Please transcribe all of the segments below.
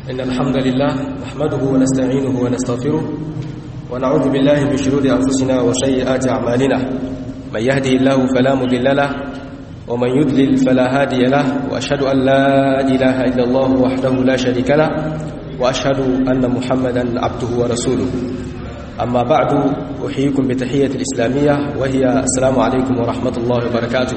إن الحمد لله نحمده ونستعينه ونستغفره ونعوذ بالله من شرور أنفسنا وسيئات أعمالنا من يهده الله فلا مضل له ومن يضلل فلا هادي له وأشهد أن لا إله إلا الله وحده لا شريك له وأشهد أن محمدا عبده ورسوله أما بعد أحييكم بتحية الإسلامية وهي السلام عليكم ورحمة الله وبركاته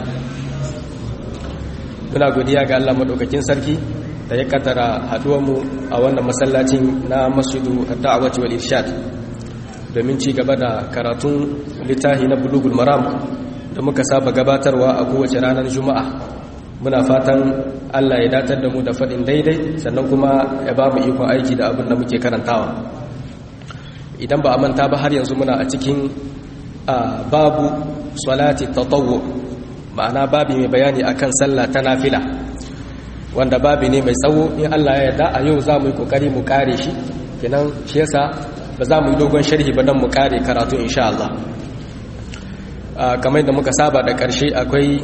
muna godiya ga Allah madaukakin sarki da ya kaddara mu a wannan masallacin na masjidu ad-da'wati wal irshad domin ci gaba da karatun littafi na bulugul maram da muka saba gabatarwa a kowace ranar juma'a muna fatan Allah ya datar da mu da faɗin daidai sannan kuma ya ba mu ikon aiki da abin da muke karantawa idan ba a manta ba har yanzu muna a cikin babu salati tatawwu ma'ana babi mai bayani akan sallah ta nafila wanda babi ne mai tsawo in Allah ya yarda a yau za mu yi kokari mu kare shi kenan shi yasa ba za mu yi dogon sharhi ba don mu kare karatu insha Allah kamar da muka saba da karshe akwai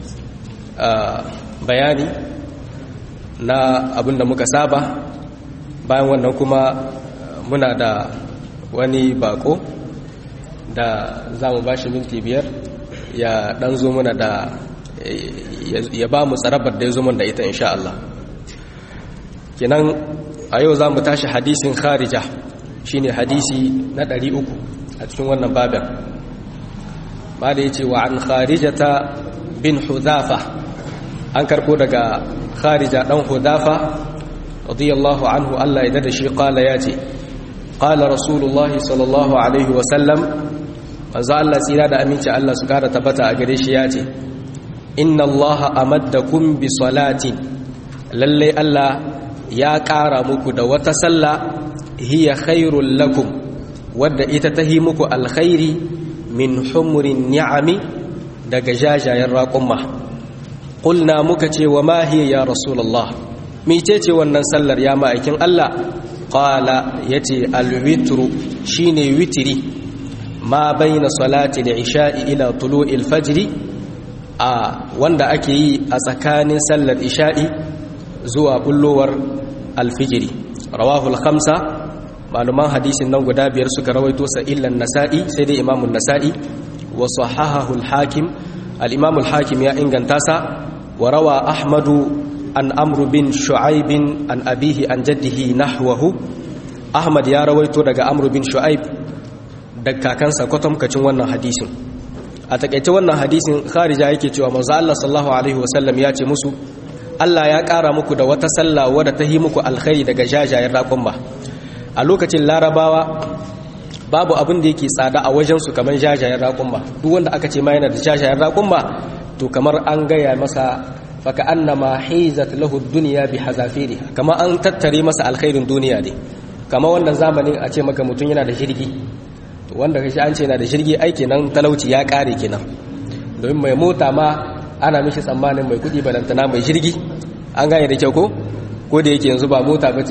bayani na abin da muka saba bayan wannan kuma muna da wani bako da za mu ba shi minti biyar ya dan zo mana da ya ba mu tsarabar da ya zo mana da ita insha Allah kenan a yau za mu tashi hadisin kharija shine hadisi na 300 a cikin wannan babin ba da yace wa an kharijata bin hudafa an karbo daga kharija dan hudafa radiyallahu anhu Allah ya dada shi qala yace qala rasulullahi sallallahu alaihi wa sallam manzo Allah tsira da aminci Allah su kara tabbata a gare shi ya ce inna Allah amaddakum bi salatin lalle Allah ya kara muku da wata sallah hiya khairul lakum wadda ita tahi muku alkhairi min humurin ni'ami daga jajayen raƙumma qulna muka ce wa ma hiya ya rasulullah mecece wannan sallar ya ma'aikin Allah qala yace alwitru shine witiri ma baina salati al-isha'i ila tulu'il fajr a wanda ake yi a tsakanin sallar isha'i zuwa bullowar alfijiri rawahu al-khamsa maluman hadisin nan guda biyar suka rawaito sa illan nasa'i sai dai imamun nasa'i wa sahahahu al-hakim al-imam al-hakim ya inganta sa wa rawa ahmadu an amru bin shu'aib an abihi an jaddihi nahwahu ahmad ya rawaito daga amru bin shu'aib da kakansa kwatamkacin wannan hadisin a takaice wannan hadisin kharija yake cewa manzo Allah sallallahu alaihi wasallam ya ce musu Allah ya ƙara muku da wata sallah wadda ta yi muku alkhairi daga jajayen raƙumma a lokacin larabawa babu abin da yake tsada a wajen su kamar jajayen raƙumma duk wanda aka ce ma yana da jajayen raƙumma to kamar an gaya masa faka annama hizat lahu dunya bi hazafiriha kamar an tattare masa alkhairin duniya ne kamar wannan zamanin a ce maka mutum yana da jirgi wanda kashi an ce na da jirgi aiki nan talauci ya kare kenan domin mai mota ma ana mishi tsammanin mai kudi balantana mai jirgi an gane da kyau ko ko da yake yanzu ba mota ba ce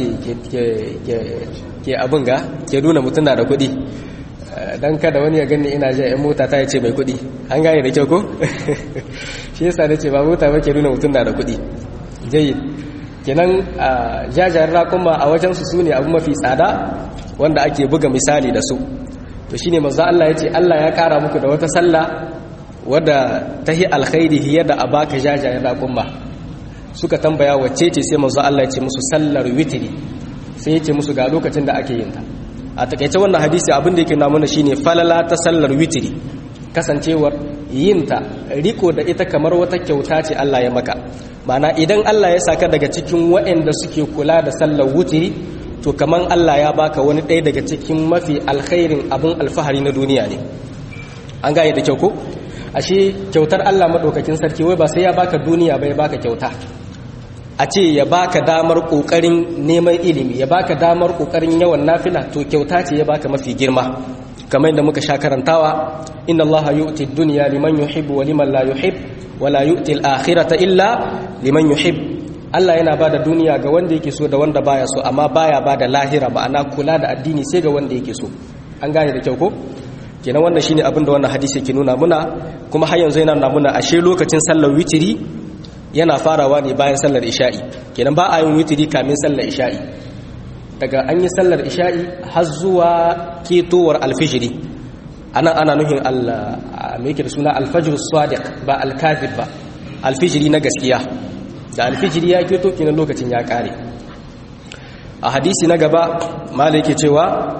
ke abin ga ke nuna mutum na da kudi don kada wani ya gani ina jiya yan mota ta ce mai kudi an gane da kyau ko shi yasa da ce ba mota ba ke nuna mutum na da kudi jayi kenan jajayen rakuma a wajensu su ne abu mafi tsada wanda ake buga misali da su to shine manzo Allah yace Allah ya kara muku da wata sallah wadda tahi alkhairi hiya da abaka jajayen raƙumma suka tambaya wacce ce sai manzo Allah yace musu sallar witri sai yace musu ga lokacin da ake yin ta a takeice wannan hadisi abin da yake na mana shine falala ta sallar witri kasancewar yin ta riko da ita kamar wata kyauta ce Allah ya maka ma'ana idan Allah ya saka daga cikin waɗanda suke kula da sallar witri to kaman Allah ya baka wani ɗaya daga cikin mafi alkhairin abin alfahari na duniya ne an gane da kyau ko ashe kyautar Allah madaukakin sarki wai ba sai ya baka duniya ba ya baka kyauta a ce ya baka damar kokarin neman ilimi ya baka damar kokarin yawan nafila to kyauta ce ya baka mafi girma kamar yadda muka sha karantawa inna allaha yu'ti ad-dunya liman yuhibbu wa liman la yuhib wa la yu'ti al-akhirata illa liman yuhib Allah yana bada duniya ga wanda yake so da wanda baya so amma baya bada lahira ma'ana kula da addini sai ga wanda yake so an gane da kyau ko kenan wannan shine abin da wannan hadisi ke nuna muna kuma har yanzu yana nuna muna ashe lokacin sallar witiri yana farawa ne bayan sallar isha'i kenan ba a yin witiri kamin sallar isha'i daga an yi sallar isha'i har zuwa ketowar alfijiri ana ana nuhin mai da suna alfajir sadiq ba alkazib ba alfijiri na gaskiya da alfijiri ya keto kinan lokacin ya kare a hadisi na gaba mala yake cewa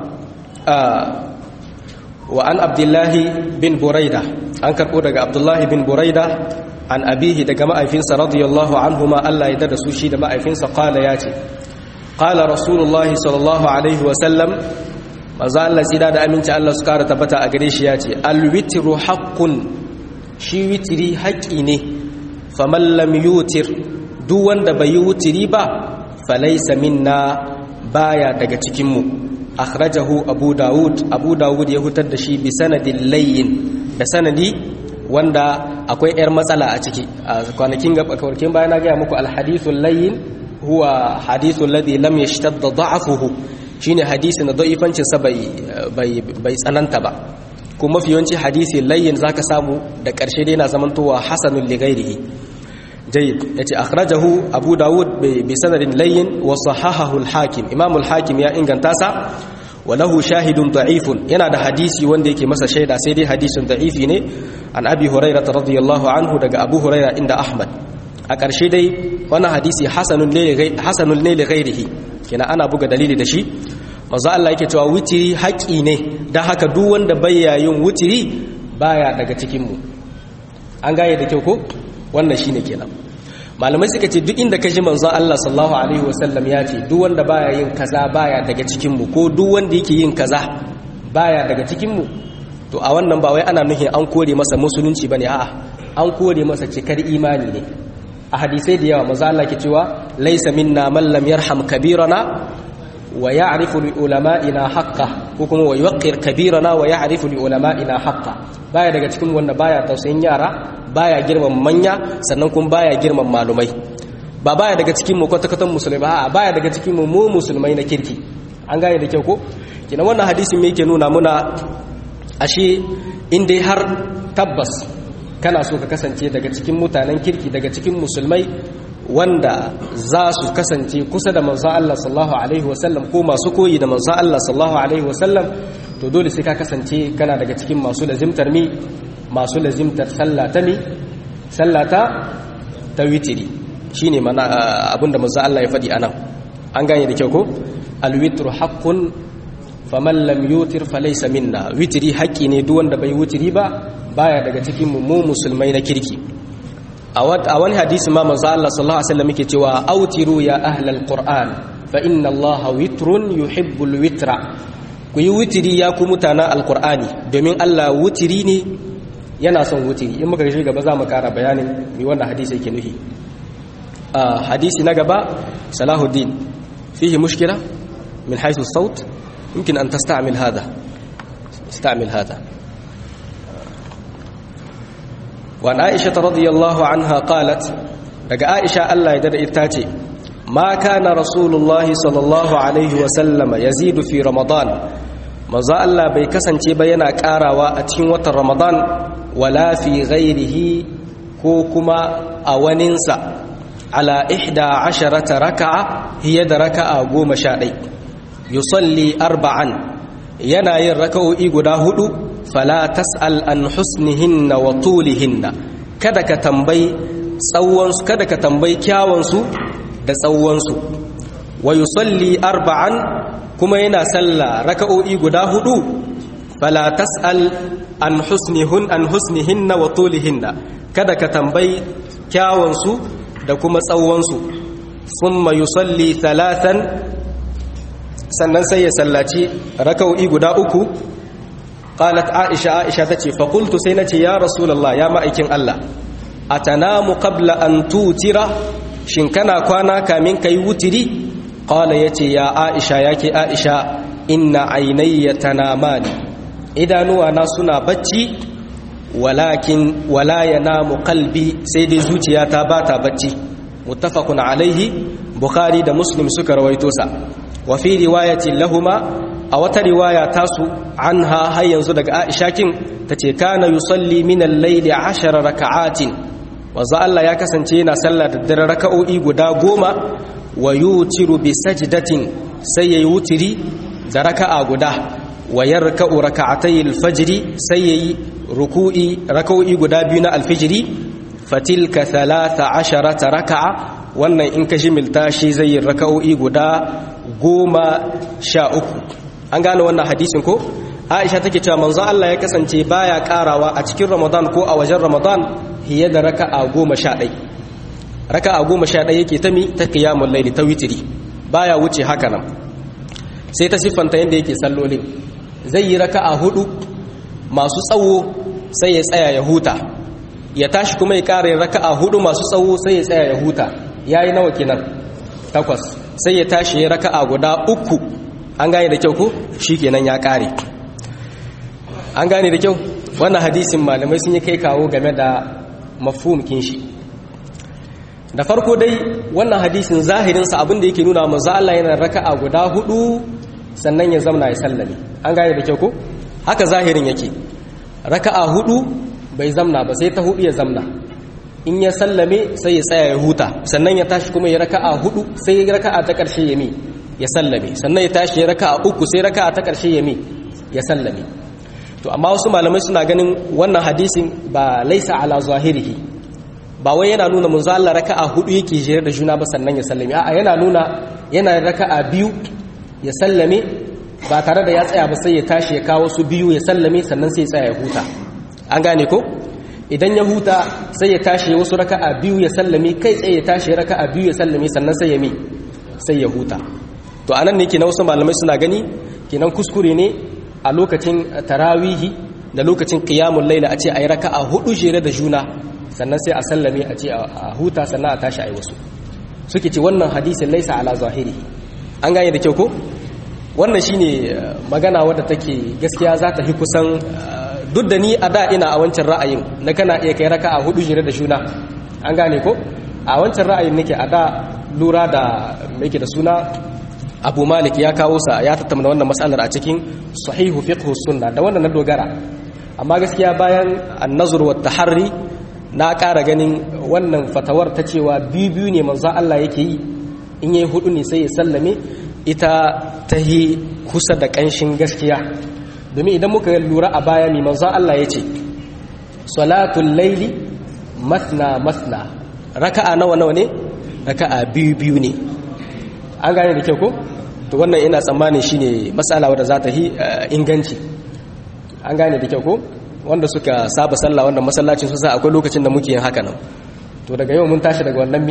wa an abdullahi bin buraida an karɓo daga abdullahi bin buraida an abihi daga ma'aifinsa radiyallahu anhu ma Allah ya da su shi da ma'aifinsa kala ya ce kala rasulullahi sallallahu alaihi wasallam maza Allah tsida da aminci Allah su kara tabbata a gare shi ya ce alwitiru haƙƙun shi witiri haƙƙi ne faman lam yutir duk wanda bai yi wutiri ba falaisa minna baya daga cikinmu akhrajahu abu dawud abu dawud ya hutar da shi bi sanadin layyin da sanadi wanda akwai yar matsala a ciki a kwanakin gabakarkin bayan na gaya muku alhadithul layyin huwa hadithul ladhi lam yashtadda da'afuhu shine hadisi na da'ifancin sa bai bai tsananta ba kuma mafi yawanci hadisi layyin zaka samu da karshe dai na zamantowa hasanul li ghairihi جيد يتي أخرجه أبو داود بسند لين وصححه الحاكم إمام الحاكم يا إنغان تاسع وله شاهد ضعيف ينا ده حديثي وندي كي مسا شيدا سيدي حديث ضعيف ني عن أبي هريرة رضي الله عنه دق أبو هريرة عند أحمد أكرشي دي وانا حديثي حسن حسن لغيره كنا أنا بوغا دليل دشي maza Allah yake cewa wutiri haƙi ne don haka duk wanda baya yin wutiri baya daga cikinmu an gaye da kyau ko wannan shine kenan malamai suka ce duk inda kaji manzon Allah sallallahu alaihi wasallam ya ce duk wanda baya yin kaza baya daga cikin mu ko duk wanda yake yin kaza baya daga cikin mu to a wannan ba wai ana nufin an kore masa musulunci bane a'a an kore masa cikar imani ne a hadisai da yawa manzon Allah ke cewa laysa minna man lam yarham kabirana wa ya'rifu li ulama'ina haqqah ko kuma wa yuqir kabirana wa ya'rifu li ulama'ina haqqah baya daga cikin wanda baya tausayin yara baya girman manya sannan kuma baya girman malumai ba baya daga cikin mu kwatakatan musulmai ba baya daga cikin mu mu musulmai na kirki an gane da kyau ko kina wannan hadisin me yake nuna muna ashe in dai har tabbas kana so ka kasance daga cikin mutanen kirki daga cikin musulmai wanda za su kasance kusa da manzon Allah sallallahu alaihi wasallam ko masu koyi da manzon Allah sallallahu alaihi wasallam to dole sai ka kasance kana daga cikin masu lazimtar mi masu lazimtar sallata mi sallata ta witiri shine mana abinda manzo Allah ya faɗi anan an gane da kyau ko alwitru haqqun faman lam yutir falaysa minna witiri haƙi ne duk wanda bai witiri ba baya daga cikin mu musulmai na kirki a wani hadisi ma manzo Allah sallallahu alaihi wasallam yake cewa autiru ya ahlal qur'an fa inna Allah witrun yuhibbul witra ku yi witiri ya ku mutanen alqur'ani domin Allah witiri ne yana son wutiri in muka shi gaba za mu kara bayanin mai wannan hadisi yake nufi hadisi na gaba salahuddin fihi mushkila min haythu saut يمكن أن تستعمل هذا استعمل هذا وعن عائشة رضي الله عنها قالت لقى عائشة الله يدر إتاتي ما كان رسول الله صلى الله عليه وسلم يزيد في رمضان maza Allah bai kasance ba yana karawa a cikin watan Ramadan wala fi ghairihi ko kuma a waninsa ala ihda asharata raka'a hiya da raka'a goma sha ɗai yusalli arba'an yana yin raka'o'i guda hudu fala tas'al an husnihinna wa tulihinna kada ka tambayi tsawonsu kada ka tambayi kyawansu da tsawonsu wa yusalli arba'an kuma yana sallah raka'o'i guda hudu fala tas'al an husnihun an husnihinna wa tulihinna kada ka tambayi kyawansu da kuma tsawonsu thumma yusalli thalathan sannan sai ya sallaci raka'o'i guda uku qalat aisha aisha tace fa qultu sai nace ya rasulullah ya ma'aikin Allah atanamu qabla an tutira shin kana kwana kamin kai wutiri qala yace ya aisha yake aisha inna aynayya tanamani idanuwa na suna bacci walakin wala yanamu qalbi sai dai zuciyata bata bacci muttafaqun alaihi bukhari da muslim suka rawaito sa wa fi riwayatin lahuma a wata riwaya tasu anha har yanzu daga aisha kin tace kana yusalli min al-layli 10 raka'atin wanzu Allah ya kasance yana sallah da dare raka'o'i guda goma wa yutiru bi sajdatin sai yayi wutiri da raka'a guda wa yarka'u raka'atay al-fajr sai yayi ruku'i raka'o'i guda biyu na al-fajr fatilka 13 raka'a wannan in ka jimilta shi zai yi raka'o'i guda goma sha uku an gane wannan hadisin ko aisha take cewa manzo Allah ya kasance baya karawa a cikin ramadan ko a wajen ramadan hiye da raka'a goma sha ɗai raka'a goma sha ɗai yake ta mi ta qiyamul layli ta witiri baya wuce haka nan sai ta siffanta yadda yake sallolin zai yi raka'a hudu masu tsawo sai ya tsaya ya huta ya tashi kuma ya kare raka'a hudu masu tsawo sai ya tsaya ya huta yayi nawa kenan takwas sai ya tashi ya raka'a guda uku an gane da kyau ko shikenan ya kare an gane da kyau wannan hadisin malamai sun yi kai kawo game da mafhum shi da farko dai wannan hadisin zahirinsa abin da yake nuna manzo Allah yana raka'a guda hudu sannan ya zamna ya sallame an gane da kyau ko haka zahirin yake raka'a hudu bai zamna ba sai ta hudu ya zamna in ya sallame sai ya tsaya ya huta sannan ya tashi kuma ya raka'a hudu sai ya raka'a ta karshe ya mi ya sallame sannan ya tashi ya raka'a uku sai raka'a ta karshe ya mi ya sallame to amma wasu malamai suna ganin wannan hadisin ba laisa ala zahirihi ba wai yana nuna manzo Allah raka'a hudu yake jere da juna ba sannan ya sallame a'a yana nuna yana raka'a biyu ya sallame ba tare da ya tsaya ba sai ya tashi ya kawo su biyu ya sallame sannan sai ya tsaya ya huta an gane ko idan ya huta sai ya tashi wasu raka'a biyu ya sallame kai tsaye ya tashi raka'a biyu ya sallame sannan sai ya mi sai ya huta to anan ne kenan wasu malamai suna gani kenan kuskure ne a lokacin tarawihi da lokacin qiyamul laila a ce ayi raka'a hudu jere da juna sannan sai a sallame a ce a huta sannan a tashi ayi wasu suke ce wannan hadisin laisa ala zahiri an gane da kyau ko wannan shine magana wadda take gaskiya za ta fi kusan duk da ni a da ina a wancan ra'ayin na kana iya kai raka'a hudu jere da juna an gane ko a wancan ra'ayin nake a da lura da yake da suna abu malik ya kawo sa ya tattauna wannan matsalar a cikin sahihu fiqh sunna da wannan na dogara amma gaskiya bayan an-nazr wa taharri na ƙara ganin wannan fatawar ta cewa biyu biyu ne manzo Allah yake yi in yayi hudu ne sai ya sallame ita ta yi kusa da ƙanshin gaskiya domin idan muka lura a baya mai manzo Allah ya ce salatul laili masna masna raka'a nawa nawa ne raka'a biyu biyu ne an gane da kyau ko to wannan ina tsammanin shine matsala wadda za ta yi inganci an gane da kyau ko wanda suka saba sallah wannan masallacin su sa akwai lokacin da muke yin haka nan to daga yau mun tashi daga wannan mi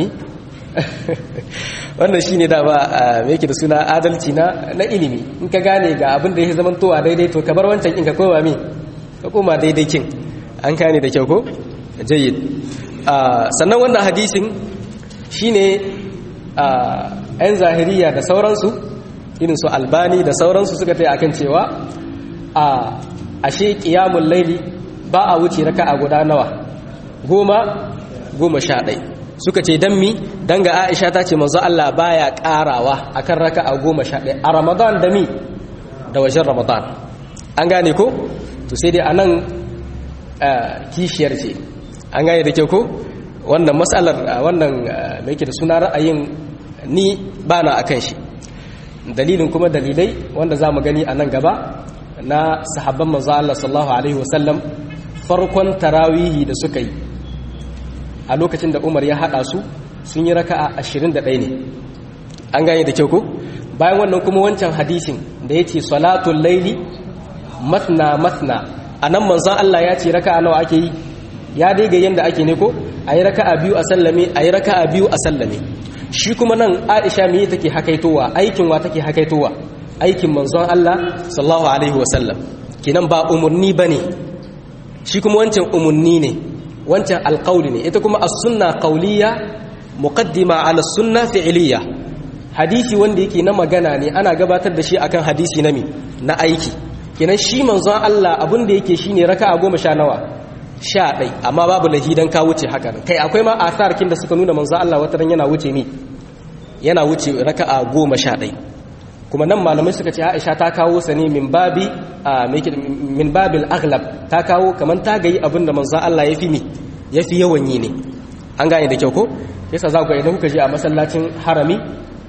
wannan shine da ba me yake da suna adalci na na ilimi in ka gane ga abin da ya zama towa daidai to ka bar wancan in ka koma mi ka koma daidai kin an gane da kyau ko jayyid sannan wannan hadisin shine ‘yan zahiriya da sauransu irin su albani da sauransu suka ta akan cewa a ashe ƙiyamun laili ba a wuce raka a guda nawa goma goma sha ɗai suka ce don mi don ga aisha ta ce manzo Allah baya ƙarawa akan raka a goma sha ɗai a ramadan da mi da wajen ramadan an gane ko to sai dai a nan kishiyar ce an gane da kyau ko wannan matsalar wannan mai ke da suna ra'ayin ni ba na akan shi dalilin kuma dalilai wanda za mu gani a nan gaba na sahabban manzo Allah sallallahu alaihi wasallam farkon tarawihi da suka yi a lokacin da Umar ya hada su sun yi raka'a 21 ne an gane da kyau ko bayan wannan kuma wancan hadisin da yace salatul laili matna matna anan manzo Allah ya ce raka'a nawa ake yi ya dai ga yanda ake ne ko ayi raka'a biyu a sallame ayi raka'a biyu a sallame shi kuma nan Aisha me take hakaitowa aikin wa take hakaitowa aikin manzon Allah sallallahu alaihi wasallam kinan ba umurni bane shi kuma wancan umurni ne wancan alqauli ne ita kuma as-sunna qawliya muqaddima ala sunna fi'liya hadisi wanda yake na magana ne ana gabatar da shi akan hadisi na mi na aiki kinan shi manzon Allah abin da yake shine raka'a goma sha nawa sha ɗai amma babu lahi don ka wuce haka kai akwai ma asarkin da suka nuna manzo Allah wata ran yana wuce mi yana wuce raka'a goma sha ɗai kuma nan malamai suka ce Aisha ta kawo sa ne min babi min babil aghlab ta kawo kaman ta gayi abin da manzo Allah ya fi mi ya fi yawan yi ne an gane da kyau ko yasa za ku idan kuka je a masallacin harami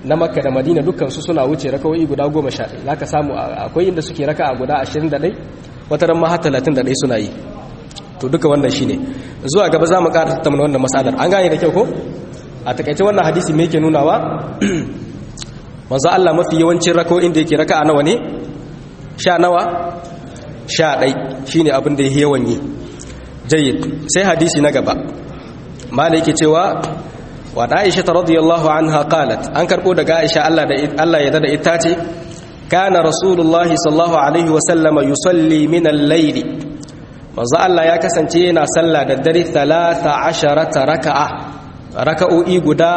na makka da madina dukkansu suna wuce raka'o'i guda goma sha ɗaya za ka samu akwai inda suke raka'a guda ashirin da ɗai wata ran ma har talatin da ɗai suna yi to duka wannan shine zuwa gaba za mu ƙara tattauna wannan matsalar an gane da kyau ko a takaice wannan hadisi me yake nunawa manzo Allah mafi yawancin raka'o'in da yake raka'a nawa ne sha nawa sha ɗai shine abin da yake yawan yi jayyid sai hadisi na gaba malai yake cewa wa Aisha radiyallahu anha qalat an karbo daga Aisha Allah da Allah ya dada ita ce kana rasulullahi sallallahu alaihi wa sallama yusalli min al-layl manzo Allah ya kasance yana sallah da dare 13 raka'a raka'o'i guda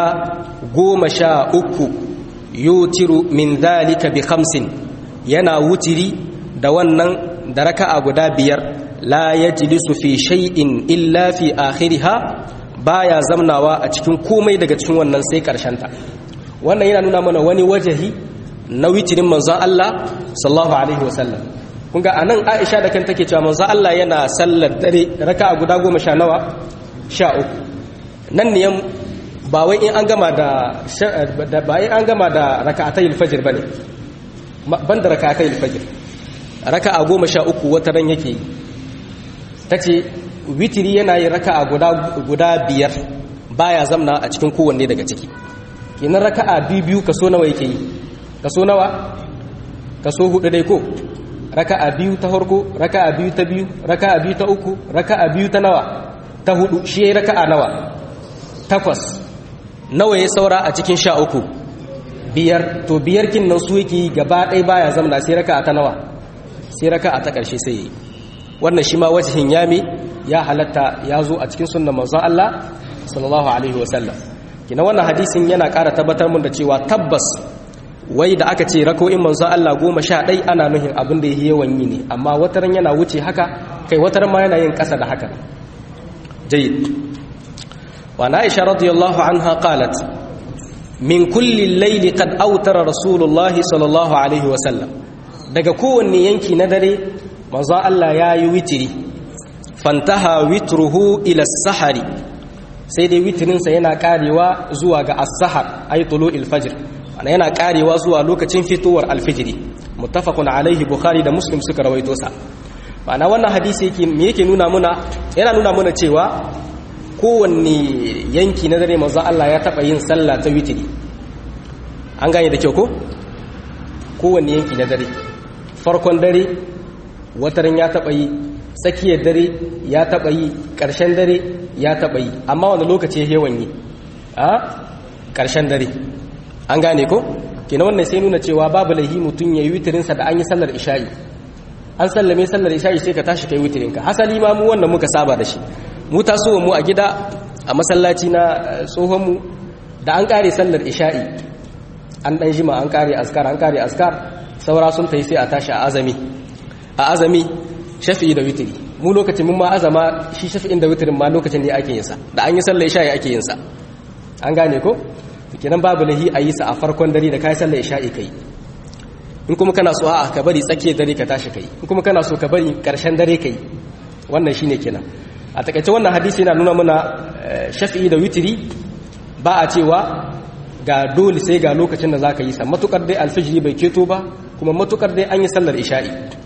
13 yutiru min dhalika bi khamsin yana wutiri da wannan da raka'a guda biyar la yajlisu fi shay'in illa fi akhiriha baya zamnawa a cikin komai daga cikin wannan sai ta. wannan yana nuna mana wani wajahi na witirin manzon Allah sallallahu alaihi wasallam kun ga anan Aisha da kan take cewa manzon Allah yana sallar dare raka'a guda goma sha nawa sha uku nan ne ba wai in an gama da ba in an gama da raka'atayil fajr bane banda raka'atayil fajr raka'a goma sha uku wata ran yake tace witiri yana yin raka'a guda guda biyar baya zamna a cikin kowanne daga ciki kenan raka'a biyu biyu kaso nawa yake yi kaso nawa kaso hudu dai ko raka'a biyu ta farko raka'a biyu ta biyu raka'a biyu ta uku raka'a biyu ta nawa ta hudu shi yayi raka'a nawa takwas nawa ya saura a cikin sha uku biyar to biyar kin nan su yake gaba ɗaya baya zamna sai raka'a ta nawa sai raka'a ta ƙarshe sai yi wannan shi ma wajihin yami ya halatta ya zo a cikin sunnan manzon Allah sallallahu alaihi wasallam kina wannan hadisin yana ƙara tabbatar mun da cewa tabbas wai da aka ce rako'in manzon Allah goma sha ɗai ana nuhin abin da yi yawan yi ne amma wataran yana wuce haka kai wataran ma yana yin ƙasa da haka jayyid wa na aisha radiyallahu anha qalat min kulli layli qad awtara rasulullahi sallallahu alaihi wasallam daga kowanne yanki na dare manzo Allah ya yi witiri fantaha witruhu ila sahari sai dai witirinsa yana karewa zuwa ga as-sahar ay tulu'il fajr ana yana karewa zuwa lokacin fitowar alfijiri muttafaqun alaihi bukhari da muslim suka rawaito sa ma'ana wannan hadisi yake me yake nuna muna yana nuna muna cewa kowanne yanki na dare manzo Allah ya taba yin sallah ta witiri an gane da kyau ko kowanne yanki na dare farkon dare wataran ya taɓa yi tsakiyar dare ya taɓa yi ƙarshen dare ya taɓa yi amma wani lokaci ya yawan yi a ƙarshen dare an gane ko kenan wannan sai nuna cewa babu laihi mutum ya yi witirinsa da an yi sallar isha'i an sallame sallar isha'i sai ka tashi kai witirinka hasali ma mu wannan muka saba da shi mu taso mu a gida a masallaci na tsohonmu da an ƙare sallar isha'i an ɗan jima an ƙare askar an ƙare askar saura sun ta yi sai a tashi a azami a azami shafi'i da witiri mu lokacin mun ma azama shi shafi'in da witirin ma lokacin ne ake yinsa da an yi sallar isha'i ake yinsa an gane ko kenan babu lahi a yi sa a farkon dare da kai sallar isha'i kai in kuma kana so a ka bari tsakiyar dare ka tashi kai in kuma kana so ka bari karshen dare kai wannan shine kenan a takaice wannan hadisi yana nuna mana shafi'i da witiri ba a cewa ga dole sai ga lokacin da zaka yi sa matukar dai alfijiri bai keto ba kuma matukar dai an yi sallar isha'i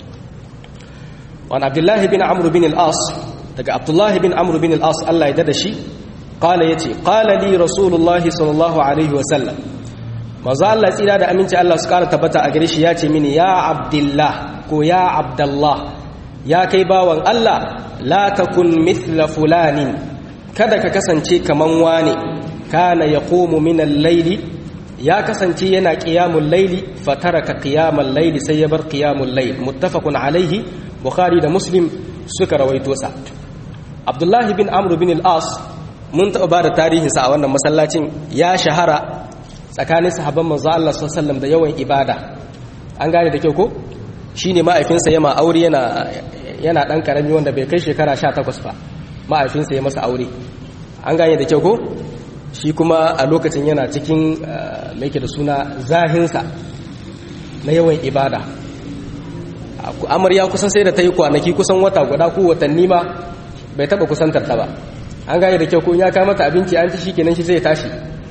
wani abdullahi bin amru bin al'as daga abdullahi bin amru bin al'as Allah ya dada shi kala ya ce kala li rasulullahi sallallahu alaihi wasallam maza Allah tsira da aminci Allah su kara tabbata a gare shi ya ce mini ya abdullah ko ya abdullah ya kai bawan Allah la takun mithla fulanin kada ka kasance kaman wane kana yaqumu min al-layli ya kasance yana qiyamul layli fataraka qiyamal layli sai ya bar qiyamul layl muttafaqun alaihi bukhari da muslim suka rawaito sa abdullahi bin amr bin al-as mun taɓa ba da tarihinsa a wannan masallacin ya shahara tsakanin sahabban manzo Allah sallallahu da yawan ibada an gane da kyau ko shine ma'aifinsa yama aure yana yana dan karami wanda bai kai shekara 18 ba ma'aifinsa ya masa aure an gane da kyau ko shi kuma a lokacin yana cikin mai da suna zahinsa na yawan ibada amarya kusan sai da ta yi kwanaki kusan wata guda ko watanni ma bai taba kusantar ta ba an gane da kyau ko ya kama mata abinci an ci shi kenan shi zai tashi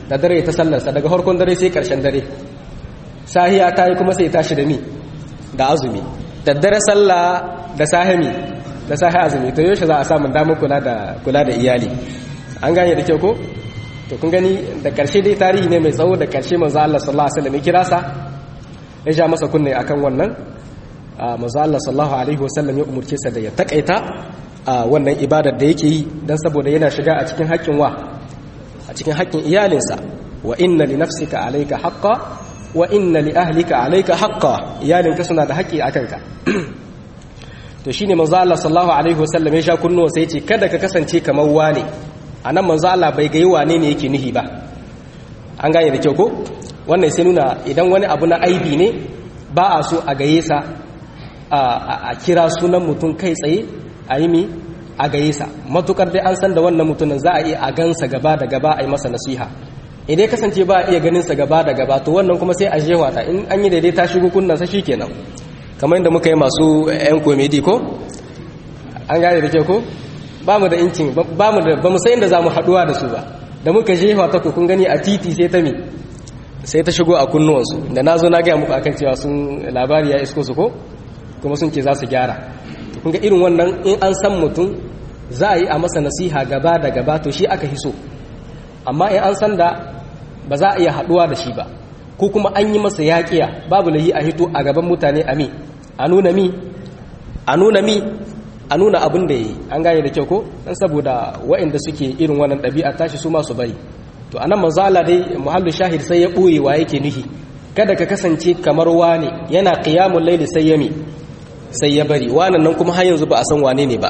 da dare ta sallarsa daga harkon dare sai karshen dare sahiya ta yi kuma sai tashi da mi da azumi da dare sallah da sahimi da sahi azumi to yaushe za a samu damar kula da kula da iyali an gane da kyau ko to kun gani da karshe dai tarihi ne mai tsawo da karshe manzo Allah sallallahu alaihi wasallam ya kira sa ya ja masa kunne akan wannan manzo Allah sallallahu alaihi wasallam ya umurce sa da ya takaita wannan ibadar da yake yi dan saboda yana shiga a cikin haƙƙin wa a cikin haƙƙin iyalinsa wa inna li nafsika alayka haqqan wa inna li ahlika alayka haqqan iyalinka suna da haƙƙi akan ka to shine manzo Allah sallallahu alaihi wasallam ya sha kunnuwa sai ya ce kada ka kasance kamar wane anan manzo Allah bai ga wane ne yake nihi ba an gane da kyau ko wannan sai nuna idan wani abu na aibi ne ba a so a gaye sa a kira sunan mutum kai tsaye a yi mi a gaye sa matukar dai an san da wannan mutumin za a iya a gansa gaba da gaba a yi masa nasiha idan kasance ba a iya ganin sa gaba da gaba to wannan kuma sai a jewa ta in an yi daidai ta shigo kunnan sa shikenan kamar yadda muka yi masu yan komedi ko an gane da kyau ko ba mu da incin ba mu da ba mu san inda za mu haduwa da su ba da muka jefa ta kun gani a titi sai ta mi sai ta shigo a kunnuwansu da na zo na gaya muku akan cewa sun labari ya isko su ko kuma sun ce za su gyara kun ga irin wannan in an san mutum za a yi a masa nasiha gaba da gaba to shi aka hiso amma in an san da ba za a iya haduwa da shi ba ko kuma an yi masa yaƙiya babu lahi a hito a gaban mutane a mi a nuna mi a nuna mi a nuna abin da ya yi an gane da kyau ko dan saboda waɗanda suke irin wannan ɗabi'a tashi su masu bari to anan manzo Allah dai muhallu shahid sai ya ɓoye wa yake nuhi kada ka kasance kamar wane yana qiyamul layli sai ya mi sai ya bari wannan nan kuma har yanzu ba a san wane ne ba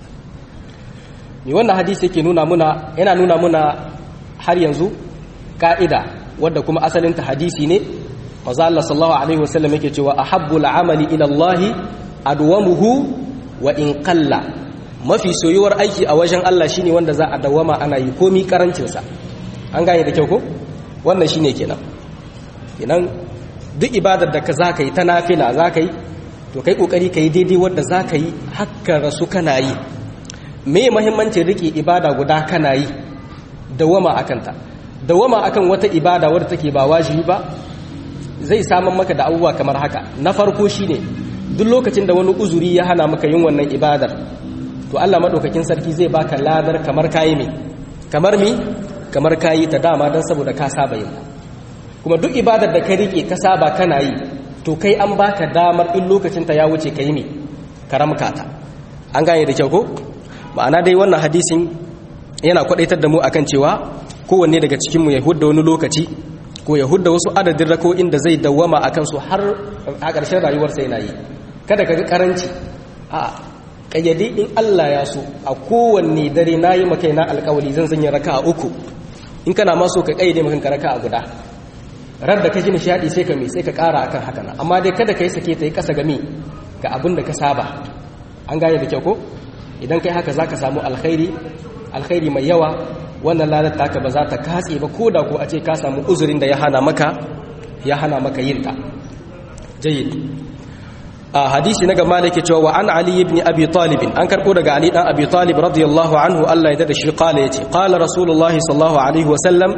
ni wannan hadisi yake nuna muna yana nuna muna har yanzu ka'ida wadda kuma asalin ta hadisi ne manzo Allah sallallahu alaihi wasallam yake cewa ahabbul amali ila Allah adwamuhu wa in qalla mafi soyuwar aiki a wajen Allah shine wanda za a dawama ana yi komi karancin sa an gane da kyau ko wannan shine kenan kenan duk ibadar da ka zaka yi ta nafila zaka yi to kai kokari kai daidai wanda zaka yi hakka rasu kana yi me muhimmancin rike ibada guda kana yi dawama akan ta dawama akan wata ibada wadda take ba wajibi ba zai samun maka da abubuwa kamar haka na farko shine duk lokacin da wani uzuri ya hana maka yin wannan ibadar to Allah madaukakin sarki zai baka ladar kamar kayi me kamar mi kamar kayi ta dama dan saboda ka saba yin kuma duk ibadar da ka rike ka saba kana yi to kai an baka damar in lokacin ta ya wuce kai me karamka ta an gane da kyau ko ma'ana dai wannan hadisin yana kwadaitar da mu akan cewa kowanne daga cikin mu ya hudda wani lokaci ko ya hudda wasu adadin rako'in da zai dawwama akan su har a ƙarshen rayuwarsa yana yi kada ka ga karanci a kayyade in Allah ya so a kowanne dare na yi maka na alkawali zan sanya raka a uku in kana ma so ka kayyade maka raka a guda rar da ka ji nishadi sai ka mi sai ka kara akan haka nan amma dai kada ka yi sake ta yi kasa gami ga abin da ka saba an gane da kyau ko idan kai haka zaka samu alkhairi alkhairi mai yawa wannan ladar taka ba za ta katse ba ko da ko a ce ka samu uzurin da ya hana maka ya hana maka yin ta jayyid a hadisi na gama da ke cewa wa an ali ibn abi talib an karbo daga ali dan abi talib radiyallahu anhu Allah ya dada shi qala yace qala rasulullah sallallahu alaihi wasallam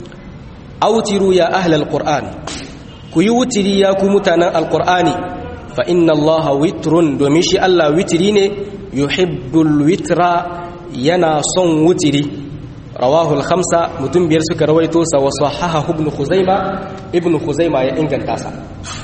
autiru ya ahli alquran ku yi wutiri ya ku mutanen alqurani fa inna allaha witrun domin shi Allah witiri ne yuhibbul witra yana son wutiri rawahu al-khamsa mutum biyar suka rawaito sa wa sahaha ibn khuzaima ibn khuzaima ya inganta sa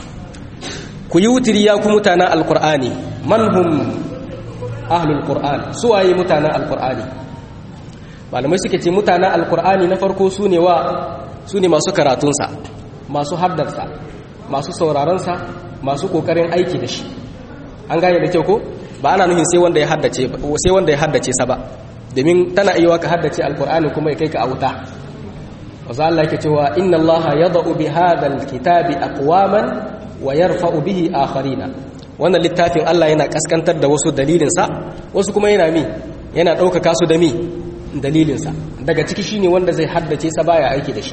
ku yi wutiri ya ku mutanen alkur'ani man hum ahlul qur'an su waye mutanen alkur'ani malamai suke ce mutanen alkur'ani na farko su ne wa su ne masu karatunsa masu haddarsa masu sauraronsa masu kokarin aiki da shi an gane da kyau ko ba ana nuhin sai wanda ya haddace sai wanda ya haddace sa ba domin tana iya ka haddace alkur'ani kuma ya kai ka a wuta wasu Allah yake cewa inna Allah yada'u bi hadal kitabi aqwaman wa yarfa'u bihi akharina wannan littafin Allah yana kaskantar da wasu dalilinsa wasu kuma yana mi yana ɗaukaka su da mi dalilinsa daga ciki shine wanda zai haddace sa baya aiki da shi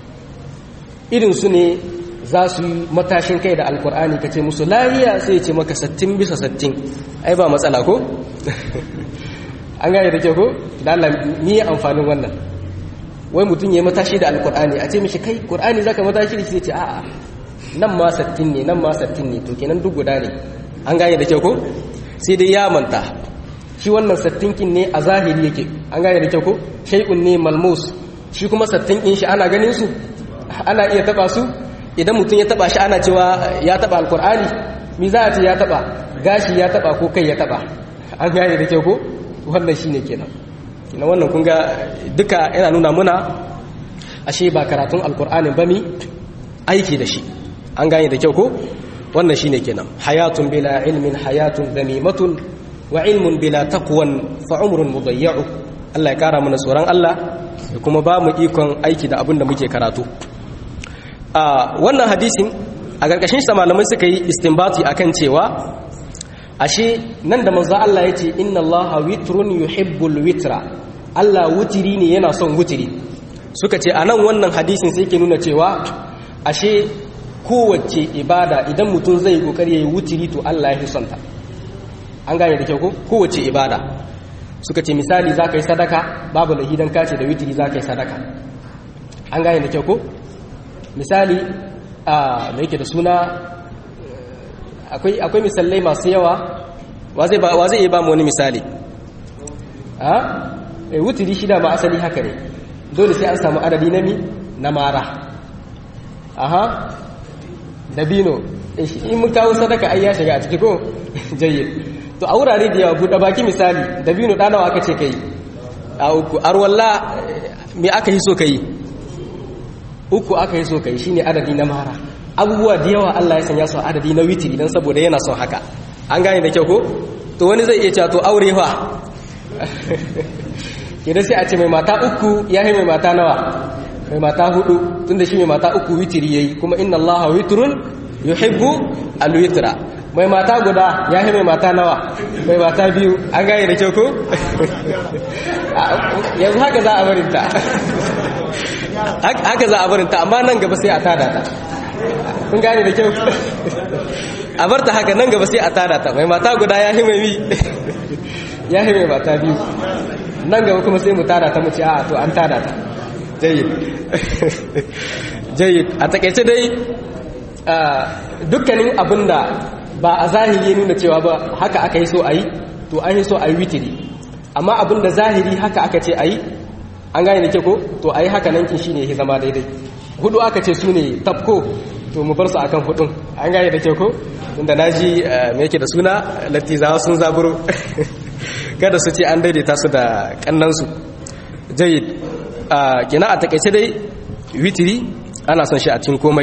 irin su ne za su yi matashin kai da alkur'ani ka ce musu lahiya sai ce maka sattin bisa sattin ai ba matsala ko an gane da ke ko da Allah ni amfanin wannan wai mutum ya matashi da alkur'ani a ce mishi kai qur'ani zaka matashi da shi ce a'a nan ma sattin ne nan ma sattin ne to kenan duk guda ne an gane da kyau ko sai dai ya manta shi wannan sattinkin ne a zahiri yake an gane da kyau ko shay'un ne malmus shi kuma sattinkin shi ana ganin su ana iya taba su idan mutum ya taba shi ana cewa ya taba alkur'ani mi za a ce ya taba gashi ya taba ko kai ya taba an gane da kyau ko wannan shine kenan kenan wannan kun ga duka yana nuna muna ashe ba karatun alkur'anin ba mi aiki da shi an gane da kyau ko wannan shine kenan hayatun bila ilmin hayatun damimatun wa ilmun bila taqwan fa umrun mudayya'u Allah ya kara mana tsoron Allah da kuma ba mu ikon aiki da abin da muke karatu a wannan hadisin a ƙarƙashin sa malamai suka yi istinbati akan cewa ashe nan da manzo Allah ya ce inna Allah witrun yuhibbul witra Allah wutiri ne yana son wutiri suka ce anan wannan hadisin sai ke nuna cewa ashe kowace ibada idan mutum zai kokari yayi wutiri to Allah ya fi son ta an gane da kyau ko kowace ibada suka ce misali zaka yi sadaka babu lahidan kace da wutiri zaka yi sadaka an gane da kyau ko misali a me yake da suna akwai akwai misalai masu yawa wa zai ba wa zai ba mu wani misali a eh wutiri shida ma asali haka ne dole sai an samu adadi na mi na mara aha dabino in mun kawo sadaka ai ya shiga a ciki ko jayyid to a wurare da yawa buɗe baki misali dabino ɗa nawa aka ce kai a uku arwalla me aka yi so kai uku aka yi so kai shine adadi na mara abubuwa da yawa Allah ya sanya su adadi na witiri dan saboda yana son haka an gane da kyau ko to wani zai iya cewa to aure fa kidan sai a ce mai mata uku ya mai mata nawa mai mata hudu tunda shi mai mata uku witiri yayi kuma inna allaha witrun yuhibbu alwitra mai mata guda ya mai mata nawa mai mata biyu an gane da kyau ko yanzu haka za a barinta haka za a barinta amma nan gaba sai a tada ta kun gane da kyau a barta haka nan gaba sai a tada ta mai mata guda ya mai mi ya mai mata biyu nan gaba kuma sai mu tada ta mu ce a to an tada ta jayyid jayyid a takeice dai dukkanin abinda ba a zahiri nuna cewa ba haka aka yi so a yi to an yi so a yi witiri amma abinda zahiri haka aka ce a yi an gane da ke ko to a yi haka nankin shi ne ya zama daidai hudu aka ce su ne tafko to mu bar su akan hudun an gane da ke ko inda na ji me yake da suna latizawa sun zaburo kada su ce an daidaita su da kannansu jayyid kina a takaice dai witiri ana son shi a cikin komai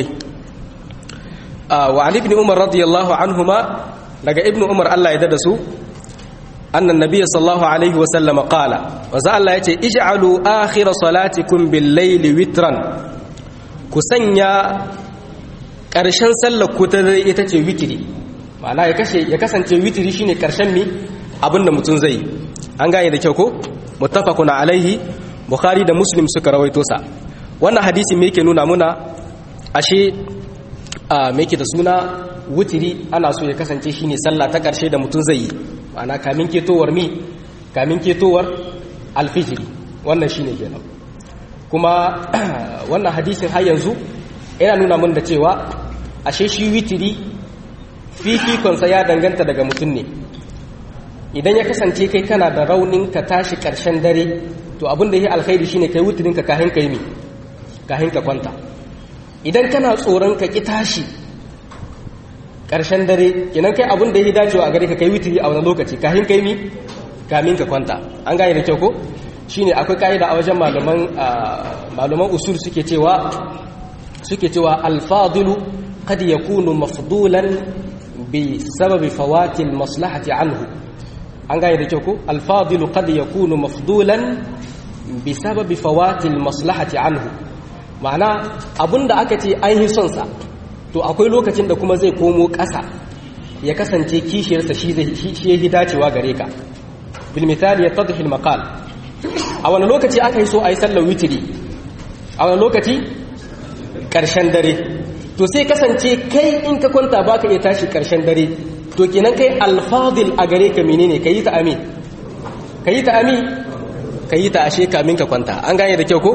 wa ali ibn umar radiyallahu anhuma daga ibn umar Allah ya dada su annan nabiy sallallahu alaihi wa sallam qala wa za Allah yace ij'alu akhir salatikum bil layli witran ku sanya karshen sallar ku ta dare ita ce witiri ma'ana ya kashe ya kasance witiri shine karshen mi abinda mutum zai an gane da kyau ko muttafaqun alaihi bukhari da muslim suka rawaito sa wannan hadisi me yake nuna muna ashe a me yake da suna wutiri ana so ya kasance shine sallah ta karshe da mutum zai yi ma'ana kamin ketowar mi kamin ketowar alfijiri wannan shine kenan kuma wannan hadisin har yanzu yana nuna mun da cewa ashe shi witiri fifikonsa ya danganta daga mutum ne idan ya kasance kai kana da raunin ka tashi ƙarshen dare to abin da ya alkhairi shine kai wutirin ka kahin kai mi kahin ka kwanta idan kana tsoron ka ki tashi ƙarshen dare kenan kai abin da ya dacewa a gare ka kai wutiri a wani lokaci kahin kai mi kamin ka kwanta an gane da kyau ko shine akwai ka'ida a wajen malaman malaman usul suke cewa suke cewa alfadilu qad yakunu mafdulan bi sababi fawati maslahati anhu an gane da kyau ko alfadilu qad yakunu mafdulan bi sababi fawati maslahati anhu ma'ana abinda aka ce an yi son sa to akwai lokacin da kuma zai komo ƙasa ya kasance kishiyarsa shi zai shi yake dacewa gare ka bil misali yattadhi al maqal a wani lokaci aka yi so a yi sallar witiri a wani lokaci ƙarshen dare to sai kasance kai in ka kwanta ba ka iya tashi ƙarshen dare to kenan kai alfadil a gare ka menene ka yi ta ami ka yi ta ami ka yi ta ashe kamin ka kwanta an gane da kyau ko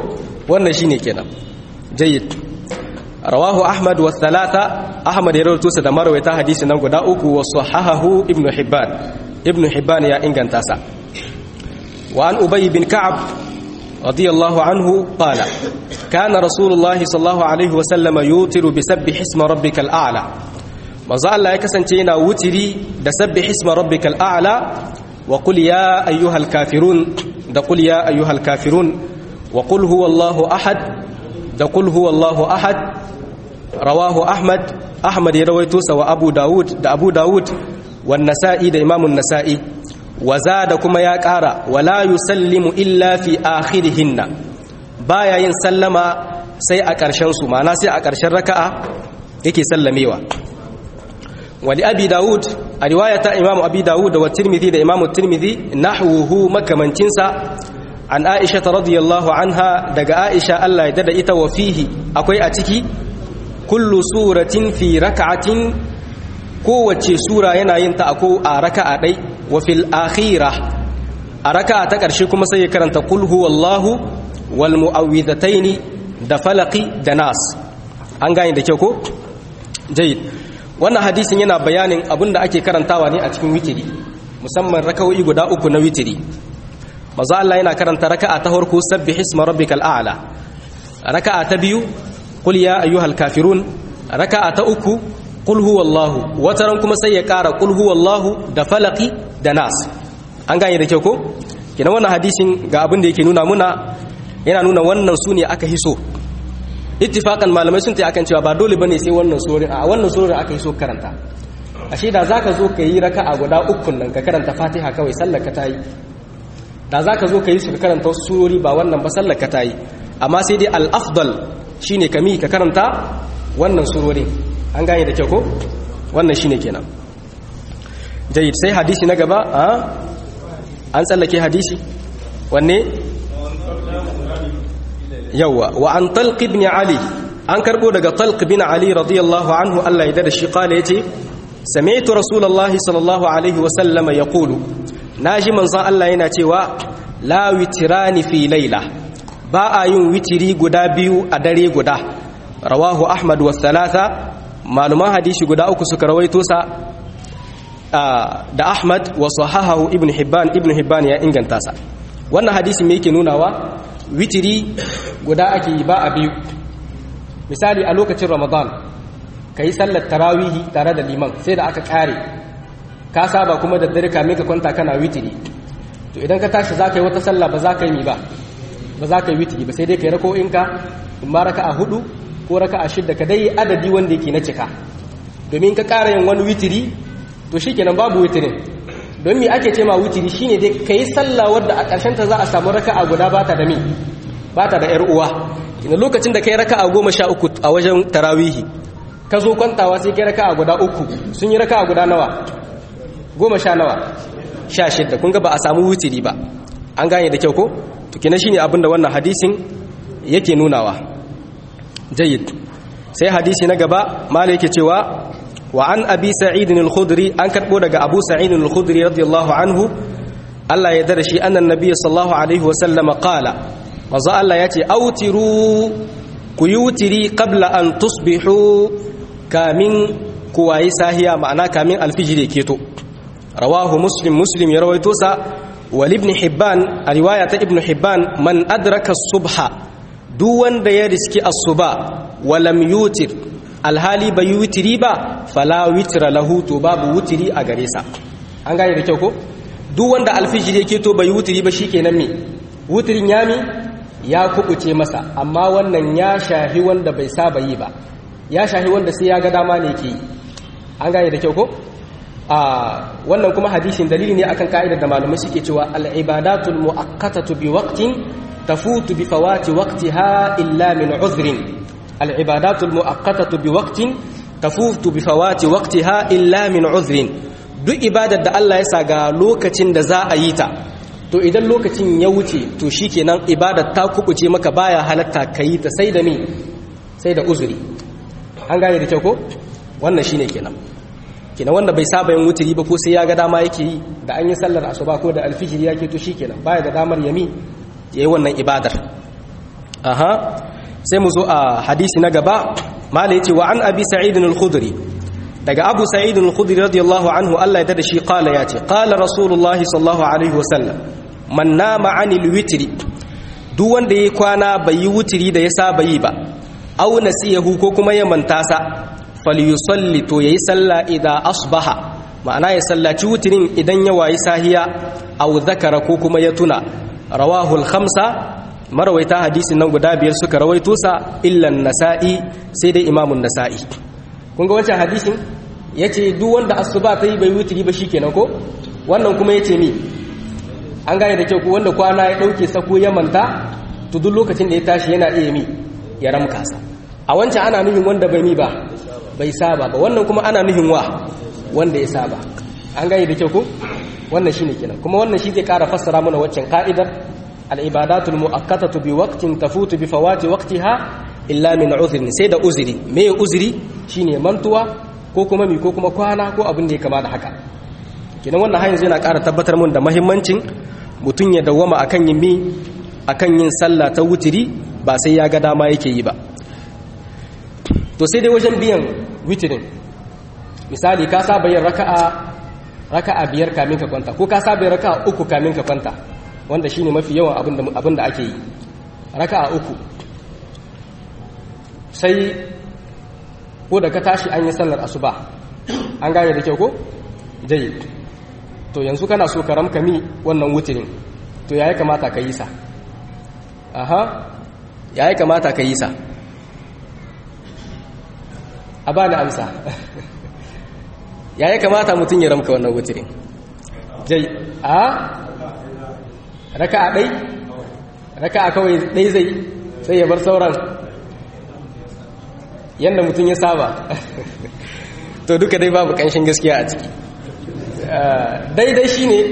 wannan shine kenan jayyid rawahu ahmad wa thalatha ahmad ya rawaito sa da marwayata hadisi nan guda uku wa sahahahu ibnu hibban ibnu hibban ya inganta sa wa an ubay bin ka'ab radiyallahu anhu qala kana rasulullahi sallallahu alaihi wa sallam yutiru bi sabbih isma rabbikal a'la manzo Allah ya kasance yana wutiri da sabbih isma rabbikal a'la wa qul ya ayyuhal kafirun da qul ya ayyuhal kafirun wa qul huwallahu ahad da qul huwallahu ahad rawahu ahmad ahmad ya rawaito sa wa abu daud da abu daud wan nasa'i da imamun nasa'i wa zada kuma ya ƙara wala yusallimu illa fi akhirihinna baya yin sallama sai a ƙarshen su ma'ana sai a ƙarshen raka'a yake sallamewa wali abi daud a riwayata imam abi daud wa tirmidhi da imam tirmidhi nahwuhu makamancinsa an aisha radiyallahu anha daga aisha Allah ya dada ita wa fihi akwai a ciki kullu suratin fi raka'atin kowace sura yana yin ta a raka'a dai wa fil akhirah a raka'a ta ƙarshe kuma sai ya karanta qul huwallahu wal mu'awwidhataini da falaqi da nas an gane da kyau ko jayyid wannan hadisin yana bayanin abinda ake karantawa ne a cikin witiri musamman raka'o'i guda uku na witiri manzo Allah yana karanta raka'a ta farko sabbih isma rabbikal a'la raka'a ta biyu qul ya ayyuhal kafirun raka'a ta uku qul huwallahu wataran kuma sai ya kara qul huwallahu da falaqi da nas an gane da kyau ko kina wannan hadisin ga abin da yake nuna muna yana nuna wannan sune aka hiso ittifaqan malamai sun ta akan cewa ba dole bane sai wannan surorin a wannan surorin aka hiso karanta ashe da zaka zo ka yi raka'a guda uku nan ka karanta Fatiha kawai sallar ka tayi da zaka zo ka yi su ka karanta wasu surori ba wannan ba sallar ka tayi amma sai dai al-afdal shine kami ka karanta wannan surorin an gane da kyau ko wannan shine kenan jayyid sai hadisi na gaba a an tsallake hadisi wanne yawa wa an talq ibn ali an karbo daga talq ibn ali radiyallahu anhu Allah ya dada shi kala yace sami'tu rasulullahi sallallahu alaihi wa sallam yaqulu naji manzon Allah yana cewa la witrani fi layla ba a yin witiri guda biyu a dare guda rawahu ahmad wa thalatha maluman hadisi guda uku suka rawaito sa da ahmad wa sahahahu ibn hibban ibn hibban ya inganta sa wannan hadisi me yake nunawa witiri guda ake yi ba a biyu misali a lokacin ramadan ka yi sallar tarawihi tare da liman sai da aka kare ka saba kuma da dare kamin ka kwanta kana witiri to idan ka tashi za ka yi wata sallah ba za ka yi mi ba ba za ka yi witiri ba sai dai ka yi rako'inka in ma raka a hudu ko raka a shidda ka dai adadi wanda yake na cika domin ka ƙara yin wani witiri to shi kenan babu witirin don mi ake ce ma witiri shine dai ka yi sallah wadda a ƙarshen ta za a samu raka a guda bata da mi bata da yar uwa ina lokacin da kai raka a goma sha uku a wajen tarawihi ka zo kwantawa sai kai raka a guda uku sun yi raka a guda nawa goma sha nawa sha shidda kun ga ba a samu witiri ba an gane da kyau ko to kina shine abinda wannan hadisin yake nunawa jayyid sai hadisi na gaba mala yake cewa wa an abi sa'id al-khudri an karbo daga abu sa'id al-khudri radiyallahu anhu Allah ya dare shi annan nabiy sallallahu alaihi wa sallam qala manzo Allah yace autiru ku yutiri qabla an tusbihu kamin ku wayi sahiya ma'ana kamin alfijir yake to rawahu muslim muslim ya rawaito sa wal ibn hibban a riwaya ta ibn hibban man adraka subha duk wanda ya riski asuba walam yutir alhali bai witiri ba fala witra lahu to babu witiri a gare sa an gane da kyau ko duk wanda alfijir yake to bai witiri ba shikenan me witirin yami ya kubuce masa amma wannan ya shahi wanda bai saba yi ba ya shahi wanda sai ya ga dama ne ke yi an gane da kyau ko a wannan kuma hadisin dalili ne akan ka'idar da malamai suke cewa al-ibadatul mu'akkatatu bi waqtin تفوت بفوات وقتها إلا من عذر العبادات المؤقتة بوقت تفوت بفوات وقتها إلا من عذر duk ibadar da Allah ya sa ga lokacin da za a yi ta to idan lokacin ya wuce to shikenan ibadar ta kubuce maka baya halatta ka yi ta sai da me sai da uzuri an gane da kyau ko wannan shine kenan kenan wanda bai saba yin wuturi ba ko sai ya ga dama yake yi da an yi sallar asuba ko da alfijiri yake to shikenan baya da damar yami ya yi wannan ibadar aha sai mu zo a hadisi na gaba mala yace wa an abi sa'id al-khudri daga abu sa'id al-khudri radiyallahu anhu Allah ya tada shi qala yace qala rasulullah sallallahu alaihi wa sallam man nama anil witri duk wanda yayi kwana bai yi wutiri da ya saba yi ba aw nasiyahu ko kuma ya manta sa falyusalli to yayi sallah idza asbaha ma'ana ya sallaci wutirin idan ya wayi sahiya aw zakara ko kuma ya tuna rawahu al-khamsa marawaita hadisin nan guda biyar suka rawaito sa illan nasa'i sai dai imamun nasa'i kun ga wancan hadisin yace duk wanda asuba ta yi bai wutiri ba shikenan ko wannan kuma yace mi an gane da kyau ko wanda kwana ya dauke sako ya manta to duk lokacin da ya tashi yana iya mi ya ramka sa a wancan ana nufin wanda bai mi ba bai saba ba wannan kuma ana nufin wa wanda ya saba an gane da kyau ko wannan shine kenan kuma wannan shi zai kara fassara mana waccan ka'idar al-ibadatul mu'akkatatu bi waqtin tafutu bi fawati waqtiha illa min uzrin sai da uzuri me uzuri shine mantuwa ko kuma mi ko kuma kwana ko abin da ya kama da haka kenan wannan hayin yana kara tabbatar mun da muhimmancin mutun ya dawwama akan yin mi akan yin sallah ta wutiri ba sai ya ga dama yake yi ba to sai dai wajen biyan witirin misali ka saba yin raka'a raka'a biyar kamin ka kwanta ko ka saba yin raka'a uku kamin ka kwanta wanda shine mafi yawan abin da ake yi raka'a uku sai ko da ka tashi an yi sallar asuba an gane da kyau ko dai to yanzu kana so ka ramka mi wannan wutirin to yayi kamata ka yi sa aha yayi kamata ka yi sa a ba da amsa ya yi kamata mutum ya ramka wannan wutirin jai a raka a ɗai raka a kawai ɗai zai sai ya bar sauran yadda mutum ya saba to duka dai babu ƙanshin gaskiya a ciki daidai shi ne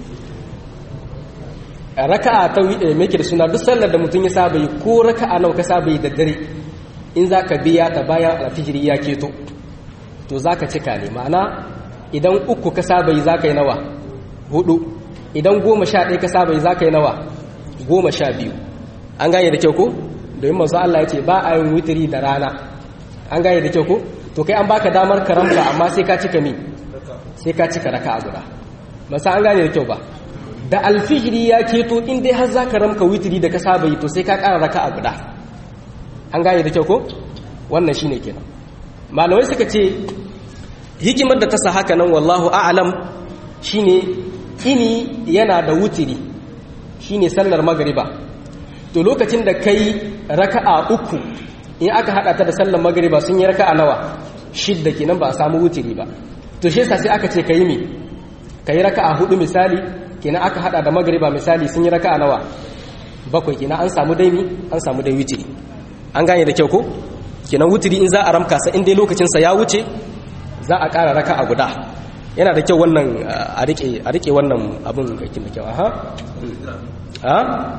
raka a ta mai da suna duk sallar da mutum ya saba yi ko raka a nau ka saba yi da dare in za ka biya ta bayan alfijiri ya keto to za ka cika ne ma'ana idan uku ka saba yi za ka yi nawa hudu idan goma sha ɗaya ka saba yi za ka yi nawa goma sha biyu an gane da kyau ko domin masu Allah ya ce ba a yin witiri da rana an gane da kyau ko to kai an baka damar karamta amma sai ka cika mi sai ka cika raka a guda masa an gane da kyau ba da alfijiri ya keto in dai har za ka ramka witiri da ka saba yi to sai ka ƙara raka a guda an gane da kyau ko wannan shine kenan malamai suka ce hikimar da ta sa haka nan wallahu a'lam shine ini yana da wutiri shine sallar magriba to lokacin da kai raka'a uku in aka hada ta da sallar magriba sun yi raka'a nawa shidda kenan ba a samu wutiri ba to shi yasa sai aka ce kai mi kai raka'a hudu misali kenan aka hada da magriba misali sun yi raka'a nawa bakwai kenan an samu dai mi an samu dai wutiri an gane da kyau ko kenan wutiri in za a ramka sa in dai lokacin sa ya wuce za a ƙara raka a guda yana da kyau wannan a rike a rike wannan abin kakin da kyau aha ha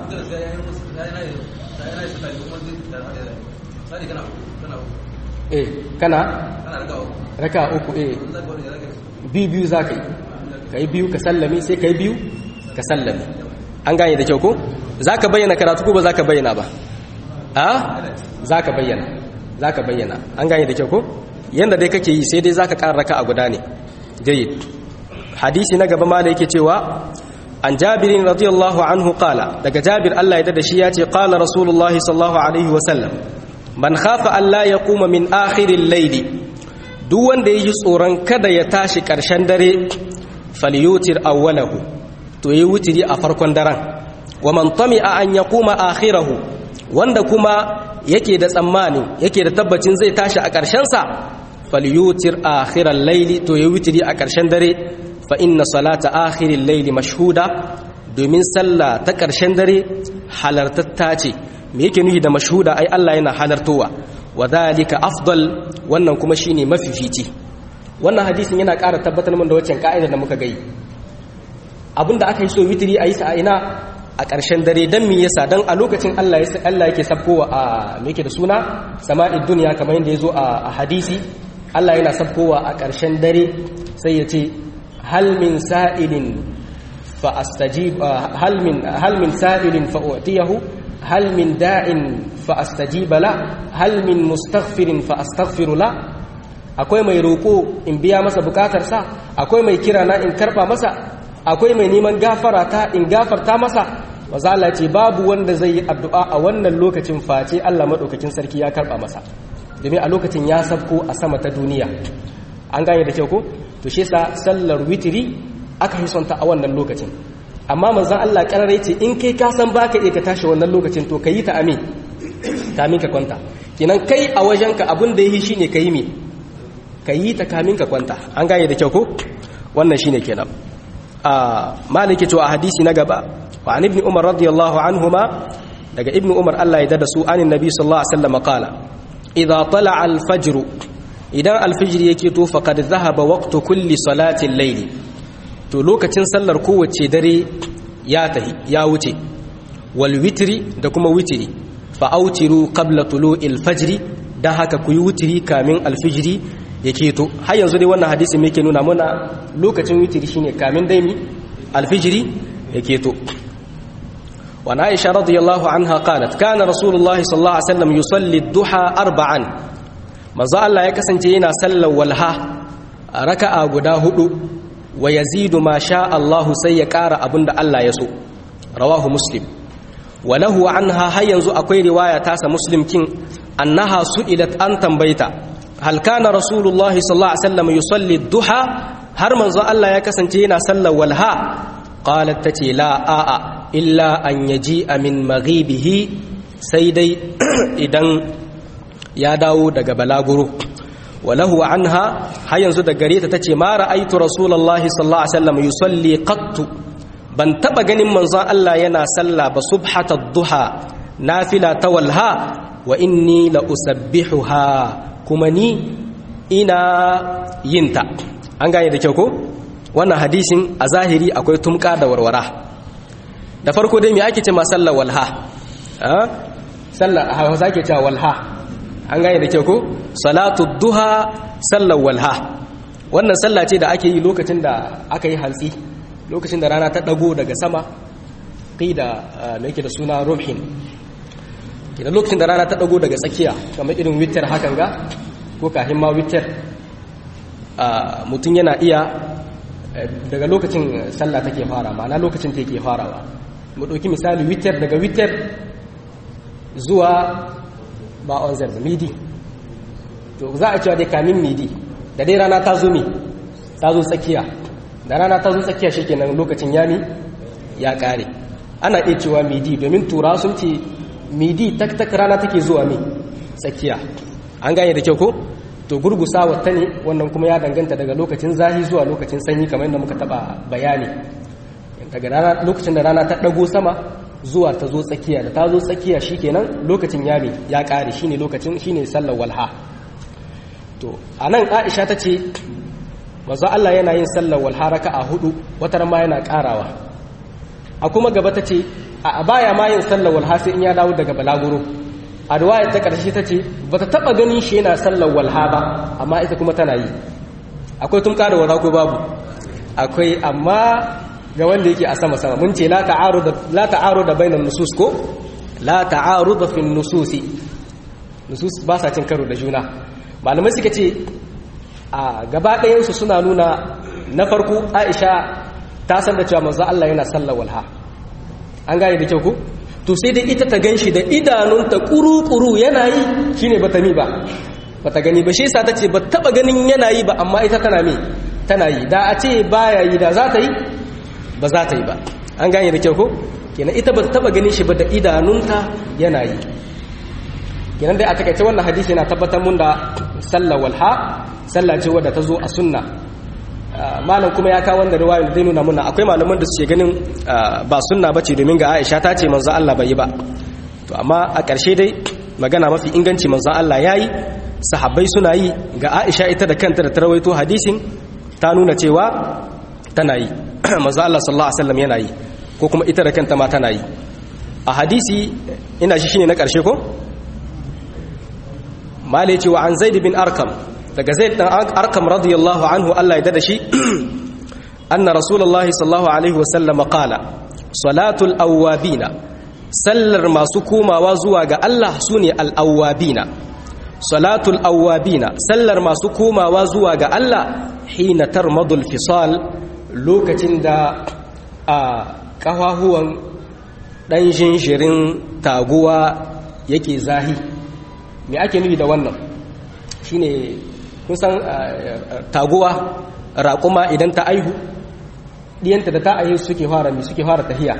eh kana raka uku eh biyu biyu za ka yi ka yi biyu ka sallame sai ka yi biyu ka sallame an gane da kyau ko za ka bayyana karatu ko ba za ka bayyana ba a za ka bayyana za ka bayyana an gane da kyau ko yadda dai kake yi sai dai za ka ƙara raka a guda ne jayyid hadisi na gaba mala yake cewa an jabirin radiyallahu anhu qala daga jabir Allah ya da shi ya ce qala rasulullahi sallallahu alaihi wa sallam man khafa alla yaquma min akhiril layli duk wanda yayi tsoron kada ya tashi ƙarshen dare falyutir awwalahu to yayi wutiri a farkon daren wa man tami'a an yaquma akhirahu wanda kuma yake da tsammani yake da tabbacin zai tashi a ƙarshensa falyutir akhiral laili to ya wutiri a ƙarshen dare fa inna salata akhiril laili mashhuda domin sallah ta ƙarshen dare halartatta ce me yake nufi da mashhuda ai Allah yana halartowa wa dhalika afdal wannan kuma shine mafifici wannan hadisin yana ƙara tabbatar min da waccan ka'idar da muka gai abinda aka yi so witiri a yi sa a ina a ƙarshen dare don mi yasa don a lokacin Allah yake sabkowa a meke da suna sama'id duniya kamar yadda ya zo a hadisi Allah yana sabkowa a ƙarshen dare sai ya ce halmin sa'ilin fa astajib halmin halmin sa'ilin fa utiyahu hal min da'in fa astajiba la hal min mustaghfirin fa astaghfiru la akwai mai roko in biya masa bukatarsa akwai mai kira na in karba masa akwai mai neman gafara ta in gafarta masa maza Allah ce babu wanda zai yi addu'a a wannan lokacin face Allah madaukakin sarki ya karba masa domin a lokacin ya sabko a sama ta duniya an gane da kyau ko to shi yasa sallar witiri aka hisonta a wannan lokacin amma manzon Allah karare ce in kai ka san baka iya ka tashi wannan lokacin to kayi ta amin kamin ka kwanta kinan kai a wajenka abin da yi shine kayi me kayi ta kamin ka kwanta an gane da kyau ko wannan shine kenan a maliki to a hadisi na gaba wa an ibn umar radiyallahu anhuma daga ibn umar Allah ya dada su anin nabi sallallahu alaihi wasallam qala idza tala'a al-fajr idan al-fajr yake to faqad dhahaba waqtu kulli salati al-layl to lokacin sallar kowace dare ya tahi ya wuce wal witri da kuma witri fa autiru qabla tulu'il fajr dan haka ku yi witri kamin al-fajr yake to har yanzu dai wannan hadisi me yake nuna mana lokacin witri shine kamin dai mi al-fajr yake to وعن عائشة رضي الله عنها قالت كان رسول الله صلى الله عليه وسلم يصلي الضحى أربعا manzo Allah ya kasance yana sallar walha raka'a guda hudu wa yazidu ma sha Allah sai ya ƙara abinda Allah ya so rawahu muslim wa lahu anha har yanzu akwai riwaya tasa muslim kin annaha su'ilat an tambayta hal kana rasulullahi sallallahu alaihi wasallam yusalli duha har manzo Allah ya kasance yana sallar walha qalat tace la a'a illa an yaji min maghibihi sai dai idan ya dawo daga balaguro walahu anha har yanzu da gare ta tace ma ra'aitu rasulullahi sallallahu alaihi wasallam yusalli qattu ban taba ganin manzon Allah yana sallah ba subhata duha nafila tawalha wa inni la usabbihuha kuma ni ina yinta an gane da kyau ko wannan hadisin a zahiri akwai tumka da warwara da farko dai me ake ce ma sallar walha sallar a hausa ke cewa walha an gane da kyau ko salatu duha sallar walha wannan sallah ce da ake yi lokacin da aka yi hantsi lokacin da rana ta dago daga sama kai da mai yake da suna rumhin idan lokacin da rana ta dago daga tsakiya kamar irin witter hakan ga ko kahin ma witter mutum yana iya daga lokacin sallah take fara ma'ana lokacin ta yake farawa mu ɗauki misali witter daga witter zuwa ba on zerza midi to za a cewa dai kamin midi da dai rana ta zo mi ta zo tsakiya da rana ta zo tsakiya shikenan lokacin yami ya kare ana iya cewa midi domin tura sun ce midi tak tak rana take zuwa mi tsakiya an gane da kyau ko to gurgusa wata ne wannan kuma ya danganta daga lokacin zahi zuwa lokacin sanyi kamar yadda muka taba bayani daga rana lokacin da rana ta dago sama zuwa ta zo tsakiya da ta zo tsakiya shikenan lokacin yami ya kare shine lokacin shine sallar walha to anan Aisha tace manzo Allah yana yin sallar walha raka'a hudu wata ma yana karawa a kuma gaba tace a baya ma yin sallar walha sai in ya dawo daga balaguro a riwayar ta karshe tace bata taba ganin shi yana sallar walha ba amma ita kuma tana yi akwai tun da wara ko babu akwai amma ga wanda yake a sama sama mun ce la ta'aruda la ta'aruda bainan nusus ko la ta'aruda fi nususi nusus ba sa cin karo da juna malamai suka ce a gaba ɗayan su suna nuna na farko Aisha ta san da cewa manzo Allah yana sallar walha an gane da kyau ko to sai dai ita ta ganshi da idanunta kuru-kuru yana yi shine bata mi ba bata gani ba shi yasa tace ba taba ganin yana yi ba amma ita tana mi tana yi da a ce baya yi da za ta yi ba za ta yi ba an gane da kyau ko kenan ita ba ta taba ganin shi ba da idanunta yana yi kenan dai a takaice wannan hadisi yana tabbatar mun da sallar walha sallah ce wadda ta zo a sunna malam kuma ya kawo wanda riwayar zai nuna muna akwai malaman da suke ganin ba sunna bace domin ga Aisha ta ce manzo Allah bai yi ba to amma a ƙarshe dai magana mafi inganci manzo Allah yayi sahabbai suna yi ga Aisha ita da kanta da ta rawaito hadisin ta nuna cewa tana yi manzo Allah sallallahu alaihi wasallam yana yi ko kuma ita da kanta ma tana yi a hadisi ina shi shine na ƙarshe ko malai cewa an zaid bin arkam daga zaid dan arkam radiyallahu anhu Allah ya dada shi anna rasulullahi sallallahu alaihi wasallam qala salatul awwabina sallar masu komawa zuwa ga Allah sune al-awwabina salatul awwabina sallar masu komawa zuwa ga Allah hina tarmadul fisal lokacin da a kafahuwan dan jinjirin taguwa yake zahi me ake nufi da wannan shine kun san taguwa raƙuma idan ta aihu diyanta da ta aihe suke fara mi suke fara tahiya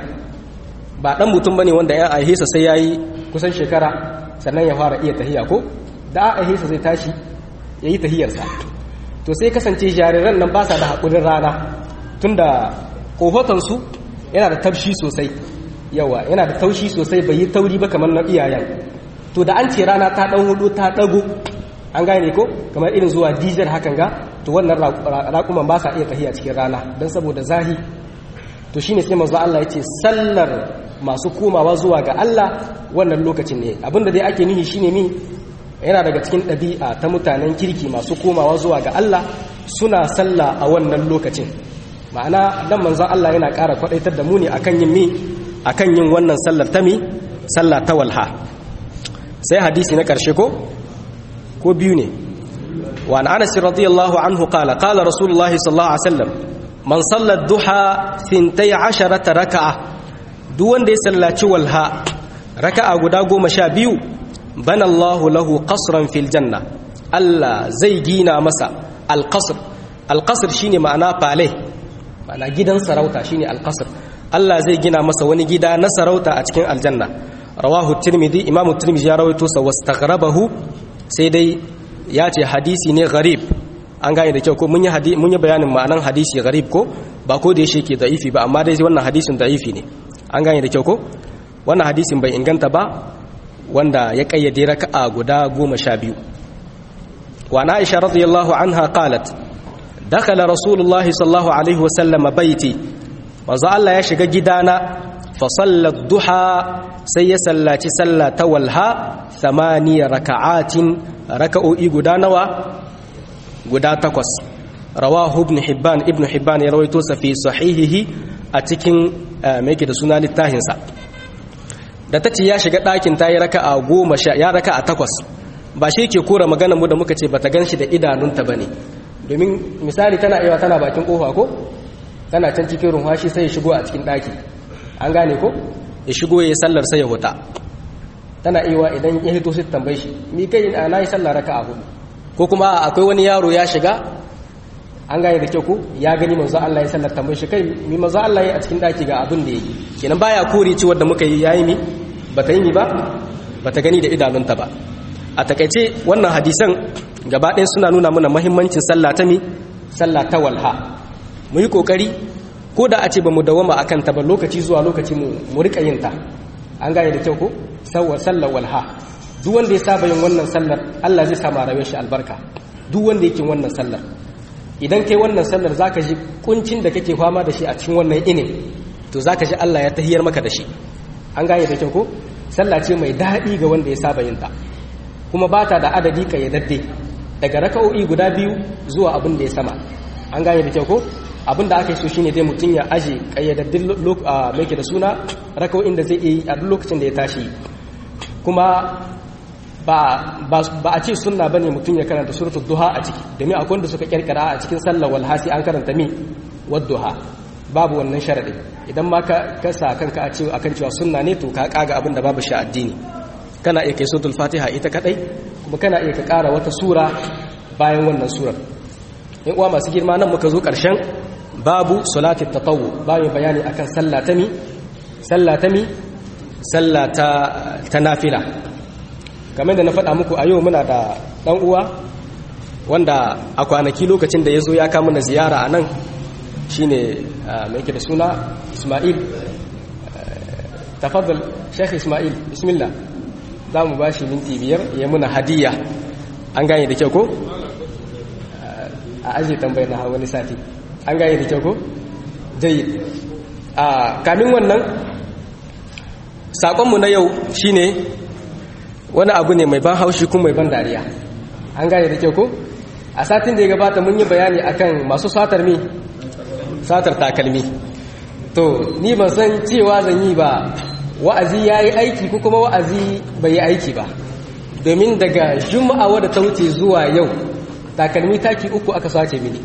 ba dan mutum bane wanda ya aihe sa sai yayi kusan shekara sannan ya fara iya tahiya ko da aihe sa zai tashi yayi tahiyar sa to sai kasance jariran nan ba sa da hakurin rana tunda kohotan su yana da tafshi sosai yawa yana da taushi sosai bai yi tauri ba kamar na iyayen to da an ce rana ta dan hudu ta dago an gane ko kamar irin zuwa dijar hakan ga to wannan raƙuman ba sa iya tahiya cikin rana don saboda zahi to shine sai manzo Allah ya ce sallar masu komawa zuwa ga Allah wannan lokacin ne abinda dai ake nihi shine mi yana daga cikin ɗabi'a ta mutanen kirki masu komawa zuwa ga Allah suna sallah a wannan lokacin ma'ana dan manzon Allah yana ƙara kwadaitar da mu ne akan yin mi akan yin wannan sallar ta mi sallah ta walha sai hadisi na ƙarshe ko ko biyu ne wa an anas radiyallahu anhu qala qala rasulullah sallallahu alaihi wasallam man salla duha 12 raka'a duk wanda ya sallaci walha raka'a guda 12 bana Allah lahu qasran fil janna Allah zai gina masa alqasr alqasr shine ma'ana fale ma'ana gidan sarauta shine alqasr Allah zai gina masa wani gida na sarauta a cikin aljanna rawahu tirmidhi imamu tirmidhi ya rawaito sa wastaghrabahu sai dai ya ce hadisi ne gharib an gane da kyau ko mun yi mun yi bayanin ma'anan hadisi gharib ko ba ko da yake ke da'ifi ba amma dai wannan hadisin da'ifi ne an gane da kyau ko wannan hadisin bai inganta ba wanda ya kayyade raka'a guda goma sha biyu wa na aisha radiyallahu anha qalat dakhala rasulullahi sallallahu alaihi wa sallam baiti manzo Allah ya shiga gidana fa sallat duha sai ya sallaci sallah ta walha thamaniya raka'atin raka'o'i guda nawa guda takwas rawahu ibn hibban ibn hibban ya rawaito sa fi sahihihi a cikin me yake da suna littafin sa da tace ya shiga ɗakin ta yi raka'a goma sha ya raka'a takwas ba shi ke kora maganar mu da muka ce bata ganshi da idanunta bane domin misali tana iya tana bakin kofa ko tana can cikin rumfashi sai ya shigo a cikin ɗaki an gane ko ya shigo ya yi sallar sai ya huta tana iya idan ya hito sai tambaye shi mi kai na yi sallar raka'a hudu ko kuma akwai wani yaro ya shiga an gane da kyau ko ya gani manzo Allah ya sallar tambaye shi kai mi manzo Allah ya a cikin daki ga abin da yake kenan baya kore ci wanda muka yi yayi mi bata yi mi ba bata gani da idanunta ba a takaice wannan hadisan gaba ɗaya suna nuna mana muhimmancin sallah ta mi sallah ta walha mu yi kokari ko da a ce ba mu dawama akan ta ba lokaci zuwa lokaci mu mu rika yin ta an gane da kyau ko sawwa sallar walha duk wanda ya saba yin wannan sallar Allah zai sama rayuwar shi albarka duk wanda yake wannan sallar idan kai wannan sallar zaka ji kuncin da kake fama da shi a cikin wannan inin to zaka ji Allah ya tahiyar maka da shi an gane da kyau ko sallah ce mai daɗi ga wanda ya saba yin ta kuma ba ta da adadi kayyadadde daga raka'o'i guda biyu zuwa abin da ya sama an gane da kyau ko abin da aka yi so shine dai mutum ya aje kayyadaddin mai da suna raka'o'in da zai yi a duk lokacin da ya tashi kuma ba a ce sunna bane mutum ya karanta suratul duha a ciki domin akwai wanda suka kirkira a cikin sallar walhasi an karanta mi wadduha babu wannan sharadi idan ma ka kasa kanka a cewa akan cewa sunna ne to ka kaga abin da babu shi addini kana iya kai suratul fatiha ita kadai kuma kana iya ka kara wata sura bayan wannan surar in uwa masu girma nan muka zo karshen babu salatit tatawwu babu bayani akan sallah ta mi sallah ta mi sallah ta ta nafila kamar da na faɗa muku a yau muna da ɗan uwa wanda a kwanaki lokacin da ya zo ya kama na ziyara a nan shi ne mai ke da suna ismail tafaddal sheikh ismail bismillah za mu ba shi minti biyar ya muna hadiyya an gane da kyau ko? a ajiye tambayar na wani sati an gane da kyau ko? jayi a kamin wannan saƙonmu na yau shine wani abu ne mai ban haushi kuma mai ban dariya an gane da kyau ko a satin da ya gabata mun yi bayani akan masu satar mi satar takalmi to ni ban san cewa zan yi ba wa'azi ya yi aiki ko kuma wa'azi bai yi aiki ba domin daga juma'a wadda ta wuce zuwa yau takalmi taki uku aka sace mini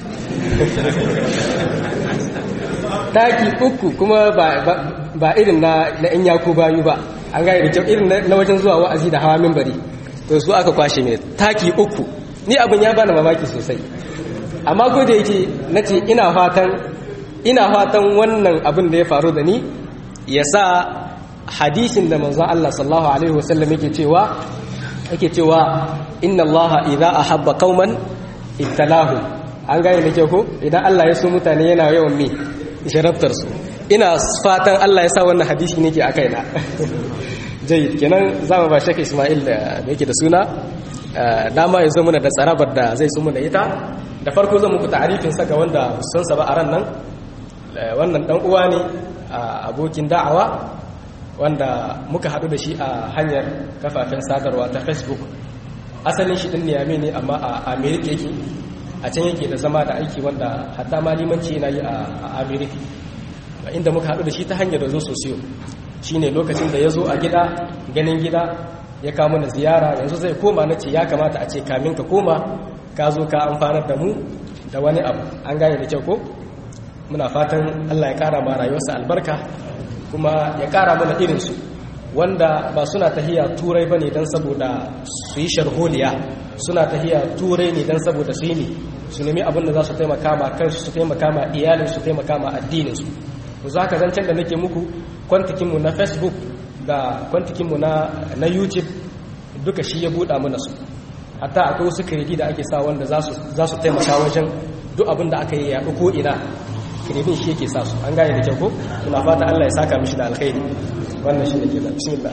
taki uku kuma ba irin na in yaku bayu ba an gane da kyau irin na wajen zuwa wa'azi da hawa mimbari to su aka kwashe mini taki uku ni abin ya bani mamaki sosai amma ko da yake na ce ina fatan ina fatan wannan abin da ya faru da ni ya sa hadisin da manzon Allah sallallahu alaihi wasallam yake cewa yake cewa inna Allah idza ahabba qauman ibtalahu an gane da kyau ko idan Allah ya so mutane yana yawan mi sharaftar su ina fatan Allah ya sa wannan hadisi nake akai na jayyid kenan zamu ba shaka Ismail da yake da suna dama ya zo muna da tsarabar da zai so muna ita da farko zan muku ta'arifin sa ga wanda san sa ba a ran nan wannan dan uwa ne abokin da'awa wanda muka haɗu da shi a hanyar kafafen sadarwa ta facebook asalin shi ɗin niyame ne amma a amerika yake a can yake da zama da aiki wanda hatta ma limanci yana yi a amerika inda muka haɗu da shi ta hanyar da zo sosiyo shi ne lokacin da ya zo a gida ganin gida ya kama na ziyara yanzu zai koma na ce ya kamata a ce kamin ka koma ka zo ka amfanar da mu da wani abu an gane da kyau ko muna fatan allah ya ƙara ma rayuwarsa albarka kuma ya ƙara mana irinsu wanda ba suna tahiya turai ba ne don saboda su yi sharholiya suna tahiya turai ne don saboda su yi ne su nemi abin da za su taimaka ma kansu su taimaka ma iyalin su taimaka ma addininsu ku za ka zancen da nake muku kwantikinmu na facebook da kwantikinmu na youtube duka shi ya buɗa mana su hatta akwai wasu kiredi da ake sa wanda za su taimaka wajen duk abin da aka yi yaɗu ko ina kirebin shi yake sa su an gane da kyau ko suna fata Allah ya saka mishi da alkhairi wannan shi ne ke da bismillah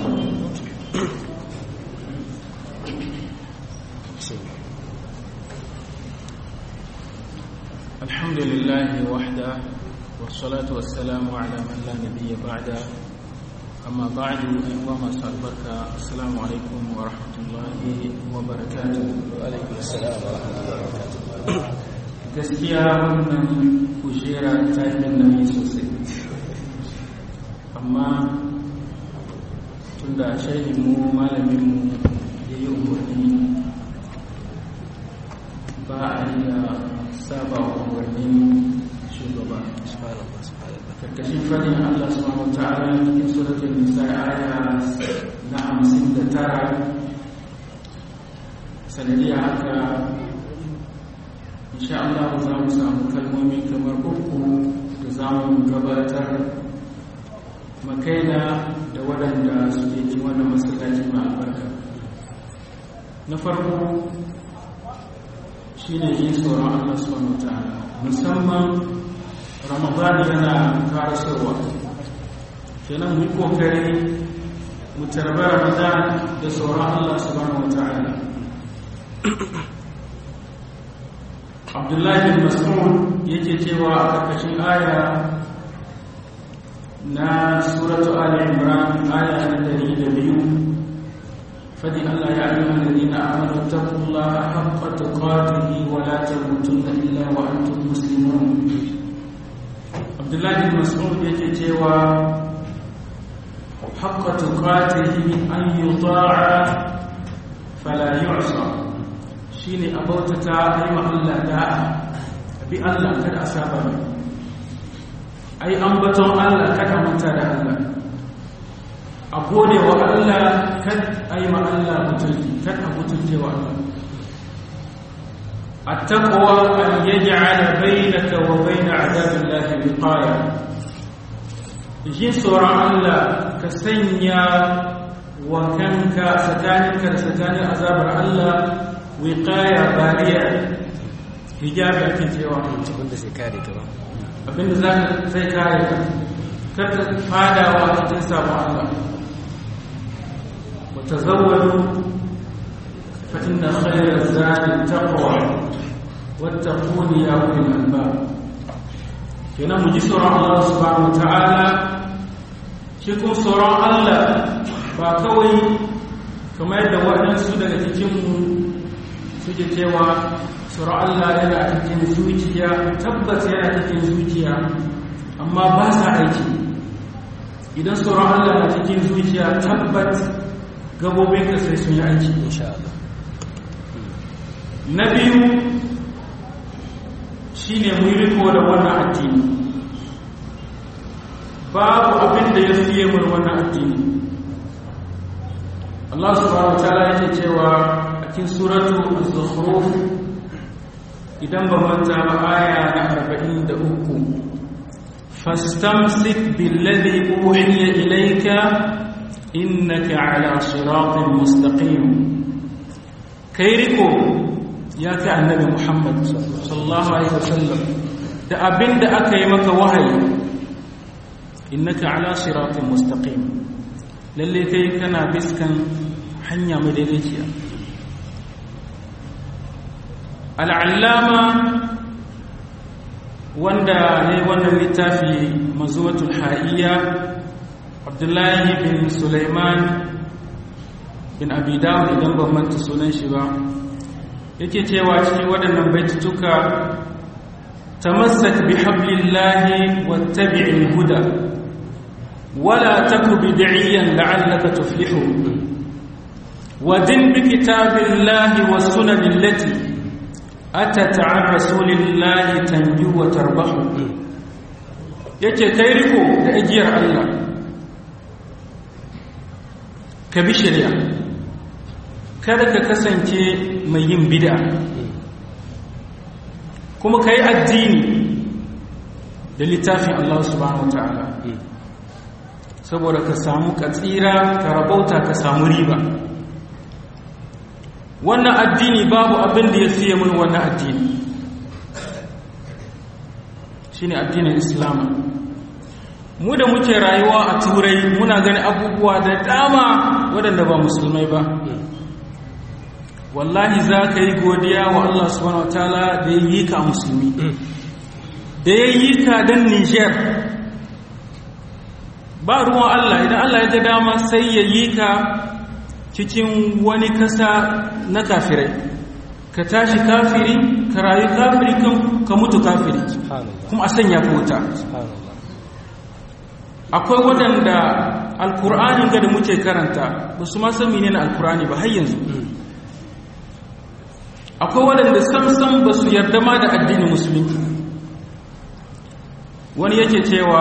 الحمد لله وحده والصلاة والسلام على من لا نبي بعده أما بعد أيها البركة السلام عليكم ورحمة الله وبركاته وعليكم السلام ورحمة الله وبركاته gaskiya wannan kujera ta yi nauyi sosai amma tun da mu malaminmu ya yi umarni ba a yi da saba umarnin shugaba karkashin fadin allah subhanahu wa ta'ala cikin suratul nisa aya na hamsin da tara sanadiyar haka insha Allah za mu samu kalmomi kamar uku da za mu gabatar makaina da waɗanda suke ci wannan masallaci mai albarka na farko shi ne yin tsoron Allah subhanahu ta'ala musamman ramadan yana karasowa kenan mu yi kokari mu tarbi ramadan da tsoron Allah subhanahu ta'ala abdullahi bin mas'ud yake cewa a ƙarƙashin aya na suratu ali imran aya na dari da biyu fadi allah ya ayyuha alladhina amanu taqullaha haqqa tuqatihi wa la tamutunna illa wa antum muslimun abdullahi bin mas'ud yake cewa haqqa tuqatihi an yuta'a fala yu'sa shi ne a bautata a yi Allah da'a a bi Allah kada a saba mai a yi ambaton Allah kada manta da Allah a gode wa Allah kada a yi ma Allah mutunci kada a mutunce wa Allah a taɓawa an yaji ala bainaka wa baina azabin lafi wiqaya jin tsoron Allah ka sanya wa kanka tsakaninka da tsakanin azabar Allah wiqaya bariya hijabi ake cewa abinda zai kare ta ba abinda za ka zai kare ka kada fadawa cikin sabon Allah wa tazawwadu fa inna khayra zadi taqwa wattaquni ya ulil albab kenan mu ji tsoron Allah subhanahu ta'ala shi kuma tsoron Allah ba kawai kamar yadda waɗansu daga cikinmu suke cewa tsoron Allah yana cikin zuciya tabbas yana cikin zuciya amma ba sa aiki idan tsoron Allah na cikin zuciya tabbat gabobinka sai sun yi aiki insha Allah na biyu shine mu riko da wannan addini babu abin da ya fiye mun wannan addini Allah subhanahu wa ta'ala yake cewa a cikin suratu az-zukhruf idan ba manta ba aya na 43 fastamsik billadhi uhiya ilayka innaka ala siratin mustaqim kai riko ya kai annabi Muhammad sallallahu alaihi wasallam da abinda aka yi maka wahayi innaka ala siratin mustaqim lalle kai kana biskan hanya madaidaiciya al'allama wanda ne wannan littafi mazuwatul ha'iyya abdullahi bin suleiman bin abidawun idan ban manta sunan shi ba yake cewa cikin waɗannan baitutuka tamassak bi hablillahi wattabi'il huda wala taku bid'iyan la'allaka tuflihu ودن بكتاب الله والسنن التي أتت عن رسول الله تنجو وتربح yake kai riko da ajiyar Allah ka bi shari'a kada ka kasance mai yin bid'a kuma ka yi addini da littafin Allah subhanahu wa ta'ala saboda ka samu katsira ka rabauta ka samu riba wannan addini babu abin da ya fiye mun wannan addini shine addinin islam mu da muke rayuwa a turai muna gani abubuwa da dama waɗanda ba musulmai ba wallahi za ka yi godiya wa Allah subhanahu wa ta'ala da ya yi ka musulmi da ya yi ka don niger ba ruwan Allah idan Allah ya ga dama sai ya yi ka cikin wani kasa na kafirai ka tashi kafiri ka rayu kafiri ka mutu kafiri kuma a sanya kota akwai waɗanda alkur'ani ga da muke karanta ba su ma san menene alkur'ani ba har yanzu akwai waɗanda samsam ba su yarda ma da addinin musulunci wani yake cewa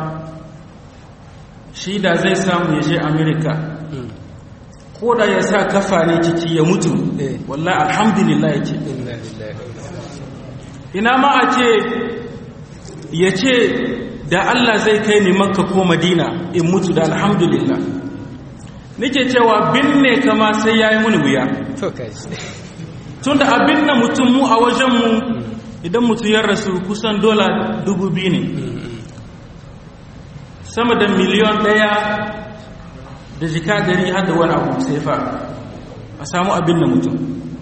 shi da zai samu ya je amerika ko da ya sa kafa ne ciki ya mutu wallahi alhamdulillah yake ina ma a ce ya ce da Allah zai kai ni makka ko madina in mutu da alhamdulillah nake cewa binne kama sai ya yi muni wuya tun da abin na mutum mu a wajenmu idan mutum ya rasu kusan dola dubu biyu ne sama da miliyon ɗaya da jika dari har da wani abu sai fa a samu abin da mutum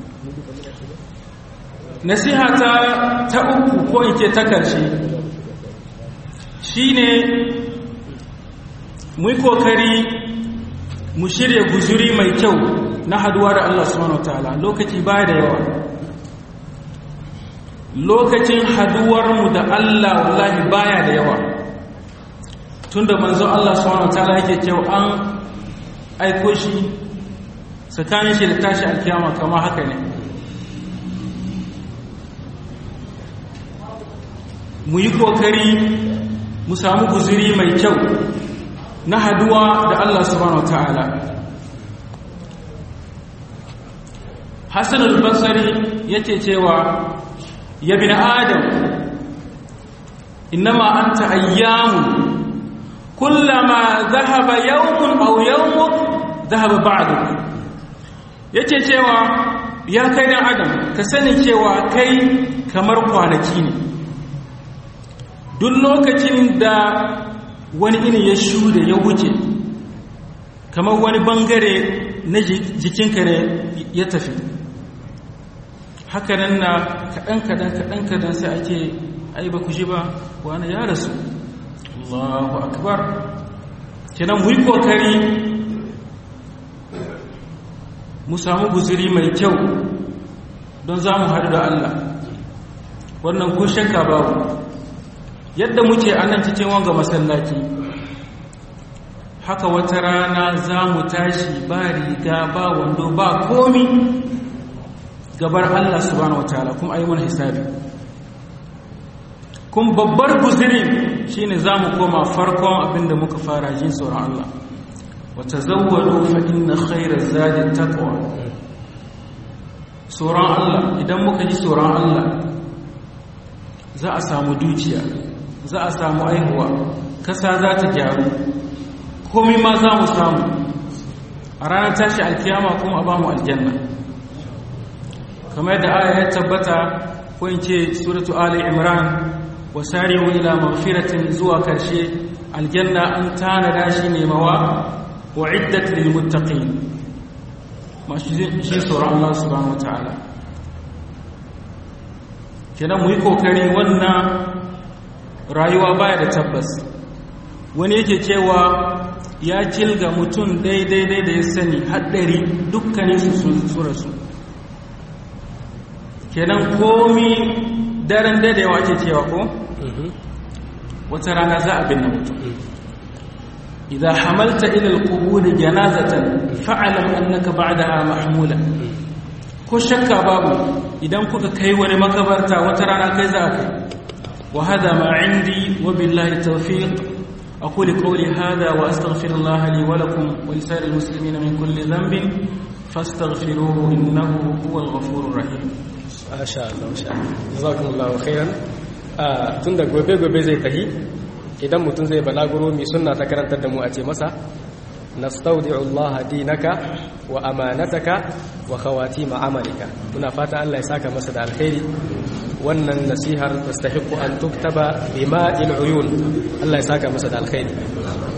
nasiha ta ta uku ko in ce ta karshe shine mu yi kokari mu shirya guzuri mai kyau na haduwa da Allah subhanahu wataala lokaci baya da yawa lokacin haduwar mu da Allah wallahi baya da yawa tunda manzo Allah subhanahu wataala yake cewa an aiko shi tsakanin shi da tashi alkiyama kama haka ne mu yi kokari mu samu guziri mai kyau na haduwa da Allah subhanahu wa ta'ala Hassan al-Basri yake cewa ya bin Adam innama anta ayyamun kullama zahaba yawmun aw yawmuk zahaba ba'duk yace cewa ya kai dan adam ka sani cewa kai kamar kwanaki ne duk lokacin da wani ini ya shuda ya wuce kamar wani bangare na jikinka ne ya tafi hakanan na kaɗan-kaɗan kaɗan-kaɗan sai ake ai ba ku ji ba wani ya rasu Allahu akbar kenan mu yi kokari mu samu guziri mai kyau don za mu haɗu da Allah wannan ko shakka babu yadda muke a nan cikin wanga masallaci haka wata rana za mu tashi ba riga ba wando ba komi gabar Allah subhanahu wataala kuma ayi mana hisabi kun babbar guzirin shine za mu koma farkon abinda muka fara jin tsoron Allah wata zawwado fa inna khairar zadin taqwa tsoron Allah idan muka ji tsoron Allah za a samu dukiya za a samu aihuwa kasa za ta gyaru komai ma za mu samu a ranar tashi alkiyama kuma a ba mu aljanna kamar da aya ya tabbata ko in ce suratu ali imran wasari'u ila maghfiratin zuwa karshe aljanna an tanada shi ne mawa uiddat lil muttaqin masu shi tsoron Allah subhanahu wataala kenan mu yi kokari wannan rayuwa baya da tabbas wani yake cewa ya kilga mutum daidai da ya sani haɗari dukkanin su sun rasu kenan komi daren daidaiwa ake cewa ko wata rana za a binne mutum idan hamalta ila alqubur janazatan fa'alam annaka ba'daha mahmula ko shakka babu idan kuka kai wani makabarta wata rana kai za ka wa hada ma indi wa billahi tawfiq aqulu qawli hada wa astaghfirullaha li wa lakum wa lisa'iril muslimina min kulli dhanbin fastaghfiruhu innahu huwal ghafurur rahim masha Allah masha Allah jazakumullahu khairan tun da gobe gobe zai tahi idan mutum zai balaguro mai sunna ta karantar da mu a ce masa nastaudi'u Allah dinaka wa amanataka wa khawatima amalika muna fata Allah ya saka masa da alkhairi wannan nasihar tastahiqu an tuktaba bima'il uyun Allah ya saka masa da alkhairi